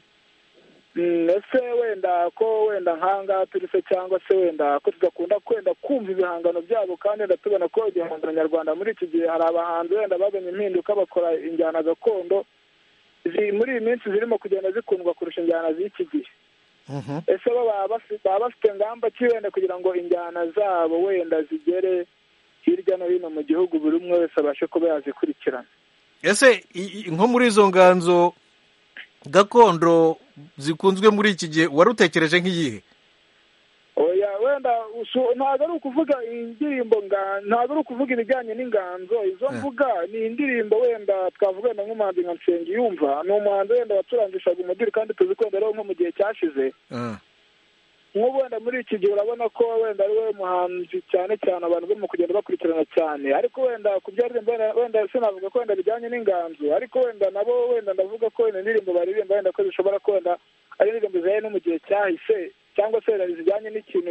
Mm, ese wenda ko wenda nk'ahangaha turi se cyangwa se wenda ko tudakunda kwenda kumva ibihangano byabo kandi wenda tubona ko igihangano nyarwanda muri iki gihe hari abahanzi wenda bazanye impinduka bakora injyana gakondo zi- muri iyi minsi zirimo kugenda zikundwa kurusha injyana z'iki gihe Mhm. ese bo baba bafi- baba bafite ingamba ki wenda kugira ngo injyana zabo wenda zigere hirya no hino mu gihugu buri umwe wese abashe kuba yazikurikirana ese i- i- nko muri izo nganzo gakondo zikunzwe muri iki gihe warutekereje nk'iyihe oya wenda usu- ntabwo ari ukuvuga indirimbo nga- ntabwo ari ukuvuga ibijyanye n'inganzo izo Eh. mvuga ni indirimbo wenda twavuga wenda nk'umuhanzi nka nsengiyumva ni umuhanzi wenda waturangishaga umudiri kandi tuzi ko wenda ariwo nko mu gihe cyashize Ah. nk'ubu wenda muri iki gihe urabona ko wenda ari we muhanzi cyane cyane abantu barimo kugenda bakurikirana cyane ariko wenda ku byaririmba wenda- wenda sinavuga ko wenda bijyanye n'inganzo ariko wenda nabo wenda ndavuga ko wenda indirimbo baririmba wenda ko zishobora ko wenda ari indirimbo zihaye no mu gihe cyahise cyangwa se wenda zijyanye n'ikintu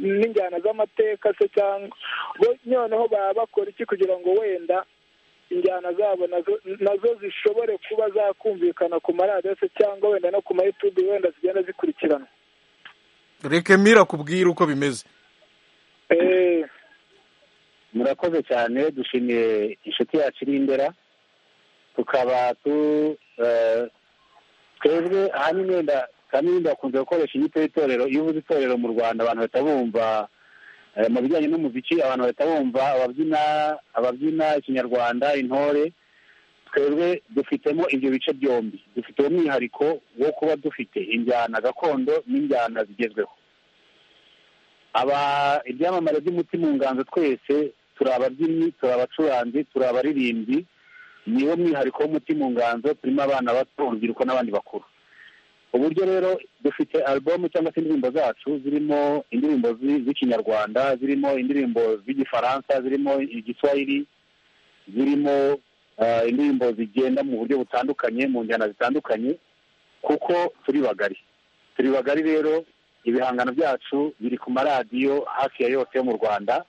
n'injyana z'amateka se cyangwa bo noneho baba bakora iki kugira ngo wenda injyana zabo nazo- nazo zishobore kuba zakumvikana ku maradiyo se cyangwa wenda no ku mayutube wenda zigenda zikurikirana reka mira kubwira uko bimeze Eh, murakoze cyane dushimiye inshuti yacu iri indera tukaba tu eh, twebwe ahanini wenda kaminda bakunze gukoresha inyito y'itorero iyo uvuze itorero mu rwanda abantu bahita bumva eh, mu bijyanye n'umuziki abantu bahita bumva ababyina ababyina ikinyarwanda intore twebwe dufitemo ibyo bice byombi dufite umwihariko wo kuba dufite injyana gakondo n'injyana zigezweho aba ibyamamare by'umutima mu nganzo twese turi ababyinnyi turi abacuranzi turi abaririmbyi niwo mwihariko w'umutima mu nganzo turimo abana bato urubyiruko n'abandi bakuru uburyo rero dufite alubumu cyangwa se indirimbo zacu zirimo indirimbo zi- z'ikinyarwanda zirimo indirimbo z'igifaransa zirimo igiswahili zirimo eh, indirimbo zigenda mu buryo butandukanye mu njyana zitandukanye kuko turi bagari turi bagari rero ibihangano byacu biri ku maradiyo hafi ya yose yo mu rwanda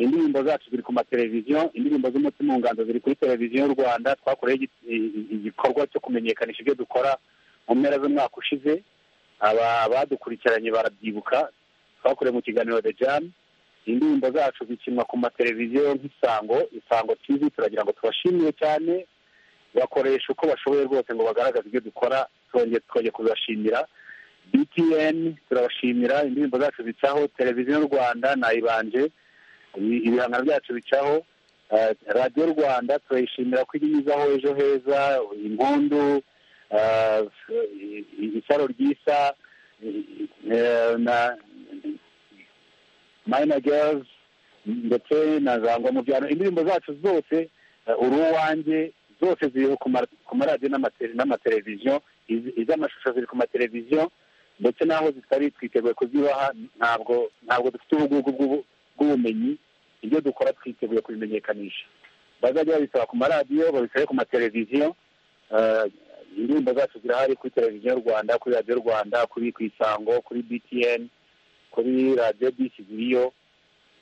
indirimbo zacu ziri ku mateleviziyo indirimbo z'umutima nganzo ziri kuri televiziyo y'u rwanda twakoreho igi- i- i- igikorwa cyo kumenyekanisha ibyo dukora mu mpera z'umwaka ushize aba badukurikiranye barabyibuka twakorewe mu kiganiro the jam indirimbo zacu zikinwa ku mateleviziyo nk'isango isango tv turagira ngo tubashimire cyane bakoresha uko bashoboye rwose ngo bagaragaze ibyo dukora twongeye twongeye kubibashimira btn turabashimira indirimbo zacu zicaho televiziyo y'u rwanda nayibanje ibi- ibihangano byacu bicaho Eh, radiyo rwanda turayishimira ko igezaho ejo heza impundu eh, i- i- isaro ryisa eh, na mayina gerizi ndetse na zangwa mu byaro indirimbo zacu zose eh, uri uwanjye zose ziri ku ma- ku maradiyo n'amate- n'amateleviziyo Iz- iz'amashusho ziri ku mateleviziyo ndetse n'aho zitari twiteguye kuzibaha ntabwo ntabwo dufite ubugugu bw'ubu- bw'ubumenyi ibyo dukora twiteguye kubimenyekanisha bazajya babisaba ku maradiyo babisabe ku mateleviziyo Eh, indirimbo zacu zirahari kuri televiziyo y'u rwanda kuri radiyo rwanda kuri ku isango kuri btn kuri radiyo bisi ziriyo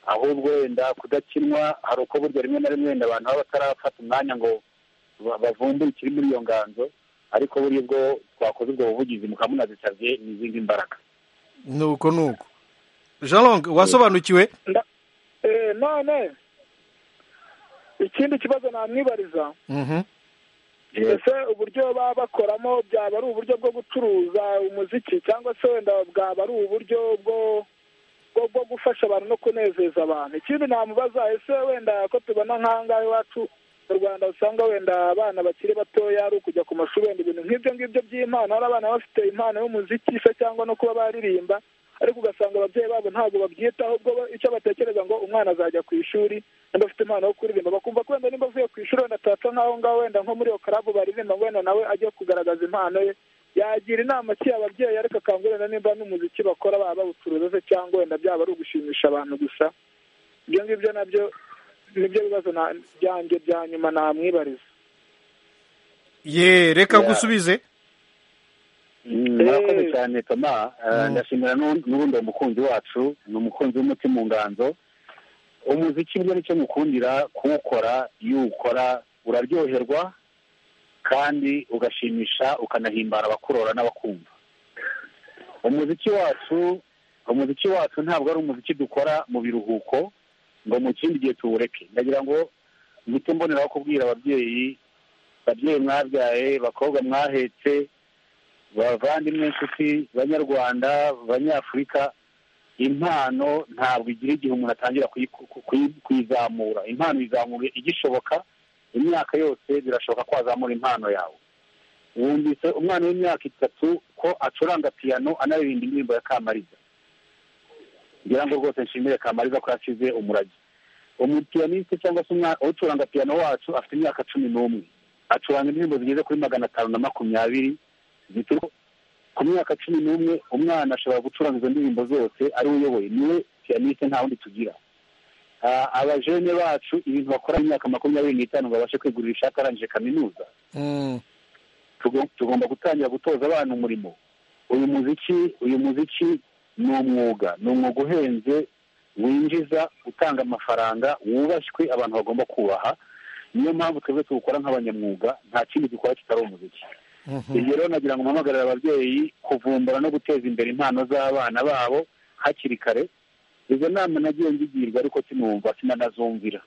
ahubwo wenda kudakinwa hari uko burya rimwe na rimwe wenda abantu baba batarafata umwanya ngo ba- bavumbure ikiri muri iyo nganzo ariko buriya ubwo twakoze ubwo buvugizi mukaba munazisabye n'izindi mbaraga ni uko ni uko jean long wasobanukiwe Eh, none ikindi kibazo namwibariza Mhm. ese uburyo baba bakoramo byaba ari uburyo bwo gucuruza umuziki cyangwa se wenda bwaba ari uburyo bwo bwo bwo gufasha abantu no kunezeza abantu ikindi namubaza ese wenda ko tubona nk'ahangaha iwacu mu rwanda usanga wenda abana bakiri batoya ari ukujya ku mashuri wenda ibintu nk'ibyo ngibyo by'impano hari abana bafite impano y'umuziki se cyangwa no kuba baririmba ariko ugasanga ababyeyi babo ntabwo babyitaho ubwo bo- icyo batekereza ngo umwana azajya ku ishuri wenda afite impano yo kuririmba bakumva ko wenda nimba avuye ku ishuri wenda atapfa nk'aho ngaho wenda nko muri iyo karabu baririmba ngo wenda nawe ajye kugaragaza impano ye yagira inama ki ababyeyi ariko akangurira nimba n'umuziki bakora baba bawucuruza se cyangwa wenda byaba ari ugushimisha abantu gusa ibyo ngibyo nabyo nibyo bibazo na- byanjye bya nyuma namwibariza ye reka Yeah. gusubize murakoze Eh. cyane toma Eh, Mm. ndashimira n'u- n'ubundi uwo mukunzi wacu ni umukunzi w'umutima mu nganzo umuziki burya nicyo mukundira kuwukora iyo uwukora uraryoherwa kandi ugashimisha ukanahimbara abakurora n'abakumva umuziki wacu umuziki wacu ntabwo ari umuziki dukora mu biruhuko ngo mu kindi gihe tuwureke ndagira ngo mpite mboneraho kubwira ababyeyi babyeyi mwabyaye bakobwa mwahetse bavandimwe inshuti banyarwanda banyafurika impano ntabwo igira igihe umuntu atangira kuyi- ku- kuyi- kuyizamura impano izamura igishoboka imyaka yose birashoboka ko wazamura impano yawe wumvise umwana w'imyaka itatu ko acuranga piyano anaririmba indirimbo ya kamariza ngira ngo rwose nshimire kamariza ko yasize umurage umupiyaniste cyangwa se umwana ucuranga piyano wacu afite imyaka cumi n'umwe acuranga indirimbo zigeze kuri magana atanu na makumyabiri zituruka ku myaka cumi n'umwe umwana ashobora gucuranga izo ndirimbo zose ariwe uyoboye niwe piyaniste nta wundi tugira Ah, abajene bacu ibintu bakora mu myaka makumyabiri n'itanu ngo babashe kwigurira ishati arangije kaminuza Mm. tugo- tugomba gutangira gutoza abana umurimo uyu muziki uyu muziki ni umwuga ni umwuga uhenze winjiza utanga amafaranga wubashywe abantu bagomba kubaha niyo mpamvu twebwe tuwukora nk'abanyamwuga nta kindi dukora kitari umuziki Mhm. ibyo rero nagira ngo mpamagarire ababyeyi kuvumbura no guteza imbere impano z'abana babo hakiri kare izo nama nagiye ngigirwa ariko sinumva sinanazumvira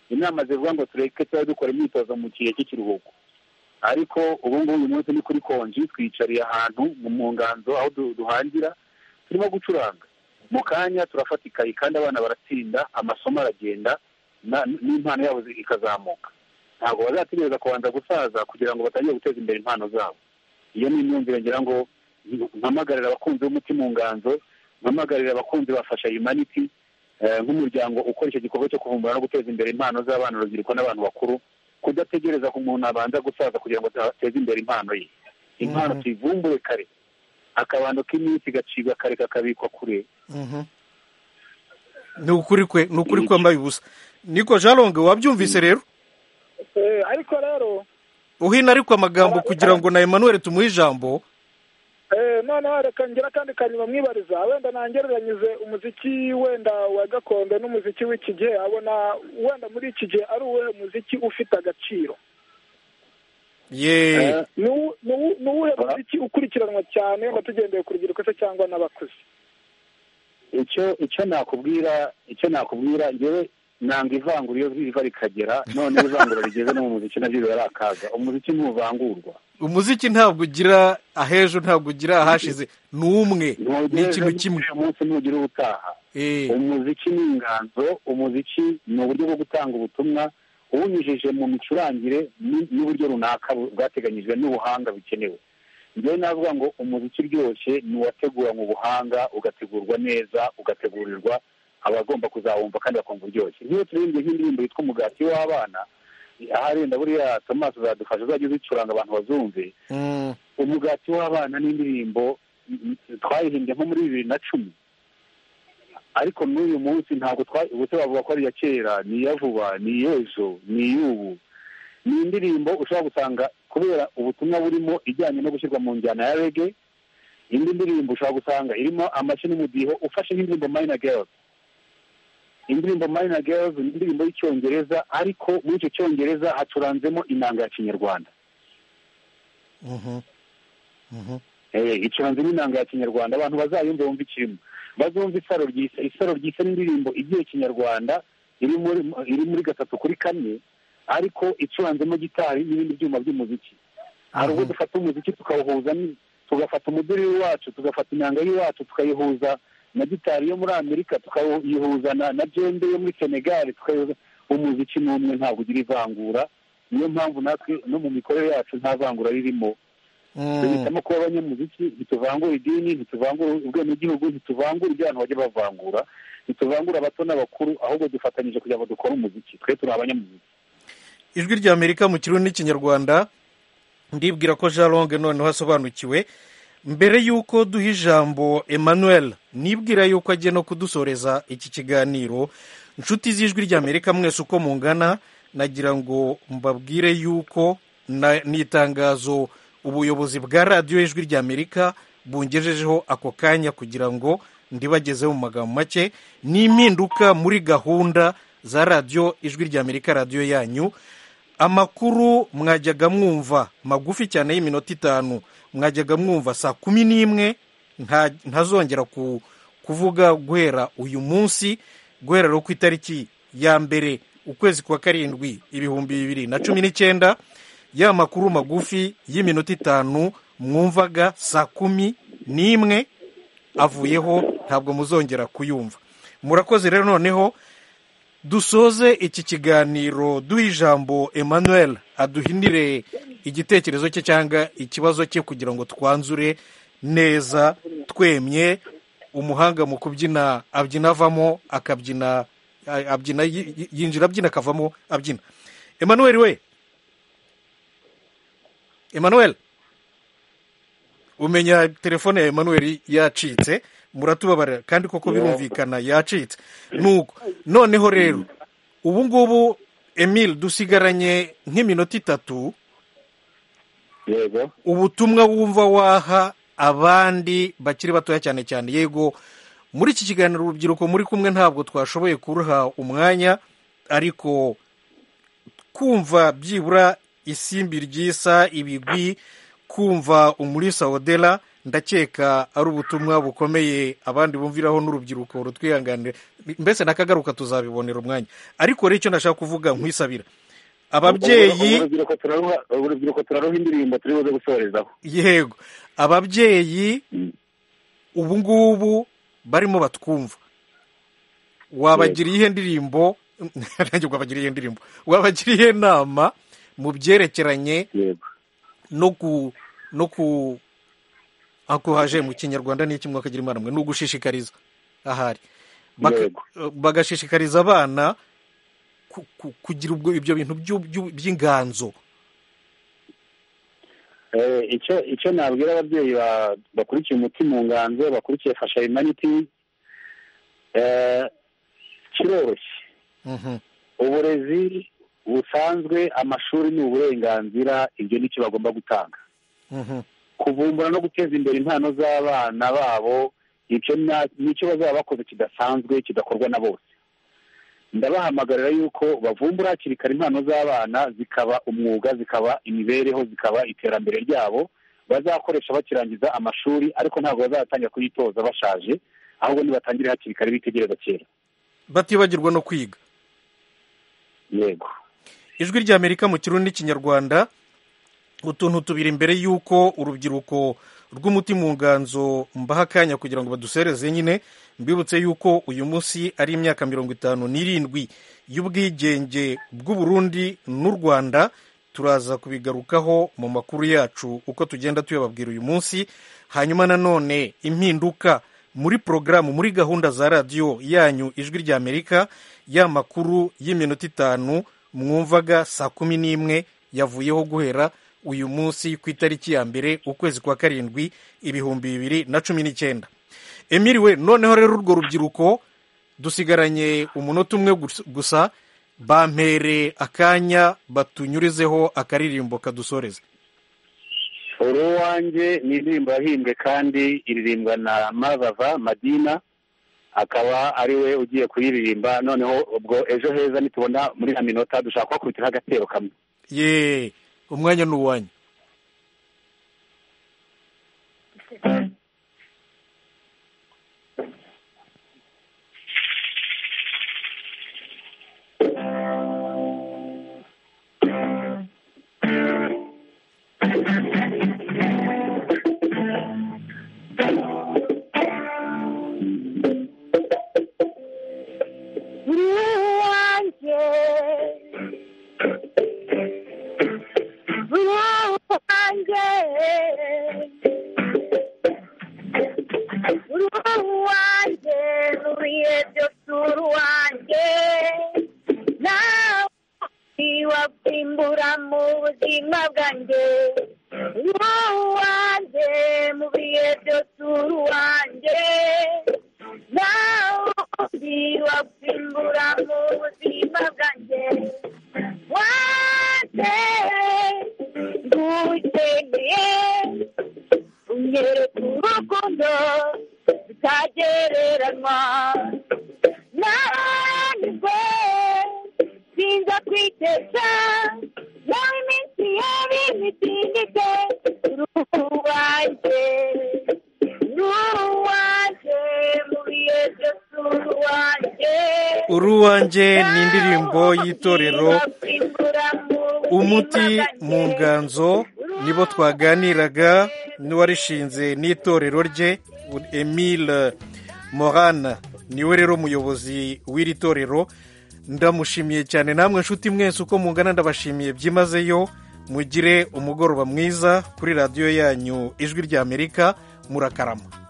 inama zivuga ngo tureke tuba dukora imyitozo mu gihe cy'ikiruhuko ariko ubu ngubu uyu munsi ni kuri konji twiyicariye ahantu mu munganzo aho du- duhangira turimo gucuranga mu kanya turafata ikayi kandi abana baratsinda amasomo aragenda na- n'impano yabo zi- ikazamuka ntabwo bazategereza kubanza gusaza kugira ngo batangire guteza imbere impano zabo iyo ni imyumvire ngira ngo mpamagarira abakunzi b'umuti mu nganzo mpamagarira abakunzi bafasha humanity eh, nk'umuryango ukora icyo gikorwa cyo kuvumbura no guteza imbere impano z'abana urubyiruko n'abantu bakuru kudategereza ko umuntu abanza gusaza kugira ngo ateze imbere impano ye impano Mhm. tuyivumbure kare akabando k'iminsi gacibwa kare kakabikwa kure Mhm. ni ukuri kwe ni ukuri kwambaye ubusa niko jalonge wabyumvise rero Eh, ariko rero uhina ariko amagambo kugira ngo na emmanuel tumuhe ijambo eh, noneho reka ngira kandi kanyuma mwibariza wenda nangereranyije umuziki wenda wa gakondo n'umuziki w'iki gihe abona wenda muri iki gihe ari uwuhe muziki ufite agaciro ye Eh, ni uwu- ni uwu- ni uwuhe muziki ukurikiranwa cyane wenda tugendeye ku rubyiruko se cyangwa n'abakuze icyo icyo nakubwira icyo nakubwira ngewe nanga ivangura iyo riva rikagera none ivangura rigeze no mu muziki nabyo biba ari akaga umuziki ntuvangurwa umuziki ntabwo ugira ah'ejo ntabwo ugira ahashize ni umwe ni Ntugeze ikintu kimwe uyu munsi ntugire ubutaha Eh, umuziki ni inganzo umuziki ni uburyo bwo gutanga ubutumwa uwunyujije mu micurangire ni- n'uburyo runaka bu- bwateganyijwe n'ubuhanga bukenewe njyewe navuga ngo umuziki uryoshye ni uwateguranwe ubuhanga ugategurwa neza ugategurirwa abagomba kuzawumva kandi bakumva uryoshye nk'iyo turirimbye nk'indirimbo yitwa umugati w'abana ahari ndaburiya tomasi uzadufasha uzajya uzicuranga abantu bazumve mm, umugati w'abana n'indirimbo mm, twayihimbye nko muri bibiri na cumi ariko n'uyu munsi ntabwo twa- ubuse bavuga ko ari iya kera ni iya vuba ni iy'ejo ni iy'ubu ni indirimbo ushobora gusanga kubera ubutumwa burimo ijyanye no gushyirwa mu njyana ya rege indi ndirimbo ushobora gusanga irimo amashyi n'umudiho ufashe nk'indirimbo mayina gerazi indirimbo mayina gerazi ni indirimbo y'icyongereza ariko muri icyo cyongereza hacuranzemo inanga ya kinyarwanda mhm, mhm. Eh, icuranze n'inanga ya kinyarwanda abantu bazayumva bumva ikirimo bazumva isaro ryisa isaro ryisa n'indirimbo igiye kinyarwanda iri muri iri muri gatatu kuri kane ariko icuranzemo gitari n'ibindi byuma by'umuziki hari ubwo dufata umuziki tukawuhuza ni- tugafata umuduri wacu tugafata inanga y'iwacu tukayihuza na gitari yo muri amerika tukayihuza na na jembe yo muri senegali tukayihuza umuziki n'umwe ntabwo ugira ivangura niyo mpamvu natwe no mu mikorere yacu nta vangura ririmo Mm. duhitamo kuba abanyamuziki ntituvangura idini ntituvangura ubwenegihugu ntituvangura ibyo abantu bajya bavangura ntituvangura abato n'abakuru ahubwo dufatanyije kugira ngo dukore umuziki twe turi abanyamuziki ijwi rya amerika mu kirundi n'ikinyarwanda ndibwira ko jean longue noneho asobanukiwe mbere y'uko duha ijambo emmanuel nibwira y'uko agiye no kudusoreza iki kiganiro inshuti z'ijwi rya amerika mwese uko mungana nagira ngo mbabwire y'uko na- ni itangazo ubuyobozi bwa radiyo y'ijwi rya amerika bungejejeho ako kanya kugira ngo ndibagezeho mu magambo make ni impinduka muri gahunda za radiyo ijwi rya amerika radiyo yanyu amakuru mwajyaga mwumva magufi cyane y'iminota itanu mwajyaga mwumva saa kumi n'imwe nta- ntazongera ku- kuvuga guhera uyu munsi guhera rero ku itariki ya mbere ukwezi kwa karindwi ibihumbi bibiri na cumi n'icyenda ya makuru magufi y'iminota itanu mwumvaga saa kumi n'imwe avuyeho ntabwo muzongera kuyumva murakoze rero noneho dusoze iki kiganiro duha ijambo emmanuel aduhinire igitekerezo cye cyangwa ikibazo cye kugira ngo twanzure neza twemye umuhanga mu kubyina abyina avamo akabyina a- abyina yi- yi- yinjira abyina akavamo abyina emmanuel we emmanuel umenya telefone ya emmanuel yacitse muratubabarira kandi koko birumvikana yacitse nuko noneho rero ubu ngubu emile dusigaranye nk'iminota itatu yego ubutumwa wumva waha abandi bakiri batoya cyane cyane yego muri iki kiganiro urubyiruko muri kumwe ntabwo twashoboye kuruha umwanya ariko kumva byibura isimbi ryisa ibigwi kumva umulisa odela ndakeka ari ubutumwa bukomeye abandi bumviraho n'urubyiruko rutwihanganira mbese nakagaruka tuzabibonera umwanya ariko rero icyo nashaka kuvuga nkwisabira ababyeyi urubyiruko turaruha urubyiruko turaruha indirimbo turi buze gusorezaho yego ababyeyi ubu ngubu barimo batwumva wabagiriye ihe ndirimbo nanjye wabagira iyihe ndirimbo wabagira iyihe nama mu byerekeranye yego no ku no ku ako haje mu kinyarwanda n'iki mwakagira imana mwe ni ugushishikariza ahari Baka- Yego. bagashishikariza abana ku- ku- kugira ubwo ibyo bintu by'u- by'u- by'inganzo Eh, icyo icyo nabwira ababyeyi ba- bakurikiye umuti mu nganzo bakurikiye fasha humanity eh, kiroroshye Mhm. uburezi busanzwe amashuri ni uburenganzira ibyo ni cyo bagomba gutanga Mhm. kuvumbura no guteza imbere impano z'abana babo icyo na- nicyo bazaba bakoze kidasanzwe kidakorwa na bose ndabahamagarira yuko bavumbura hakiri kare impano z'abana zikaba umwuga zikaba imibereho zikaba iterambere ryabo bazakoresha bakirangiza amashuri ariko ntabwo bazatangira kuyitoza bashaje ahubwo nibatangire hakiri kare bitegereza kera batibagirwa no kwiga yego ijwi ry'amerika mu kirundi n'ikinyarwanda utuntu tubiri mbere y'uko urubyiruko rw'umutima mu nganzo mbaha akanya kugira ngo badusereze nyine mbibutse y'uko uyu munsi ari imyaka mirongo itanu n'irindwi y'ubwigenge bw'u Burundi n'u rwanda turaza kubigarukaho mu makuru yacu uko tugenda tuyababwira uyu munsi hanyuma nanone impinduka muri porogaramu muri gahunda za radiyo yanyu ijwi ry'amerika ya makuru y'iminota itanu mwumvaga saa kumi n'imwe yavuyeho guhera uyu munsi ku itariki ya mbere ukwezi kwa karindwi ibihumbi bibiri na cumi n'icyenda emiri we noneho rero urwo rubyiruko dusigaranye umunota umwe gus- gusa bampere akanya batunyurizeho akaririmbo kadusoreze uruwanjye ni indirimbo yahimbwe kandi iririmbwa na mabava madina akaba ari we ugiye kuyiririmba noneho ubwo ejo heza nitubona muri ya minota dushaka kubakubitira agatero kamwe ye umwanya ni uwanyu Uri wanjye uri wanjye uri wanjye nuriye byose uri wanjye nawe ntiwakwimbura mu buzima bwanjye uri wanjye mu bihe byose uri wanjye nawe ntiwakwimbura mu buzima bwanjye wanjye ngutegeye unyereka urukundo rutagereranywa nanjye sinza kwitesha nawe iminsi yawe mitindike ruwanjye ruwanjye mu bihe byose ruwanjye uruwanjye ni indirimbo y'itorero umuti mu nganzo nibo twaganiraga n'uwarishinze n'itorero rye emile morana niwe rero umuyobozi w'iri torero ndamushimiye cyane namwe nshuti mwese uko mungana ndabashimiye byimazeyo mugire umugoroba mwiza kuri radiyo yanyu ijwi ry'amerika murakarama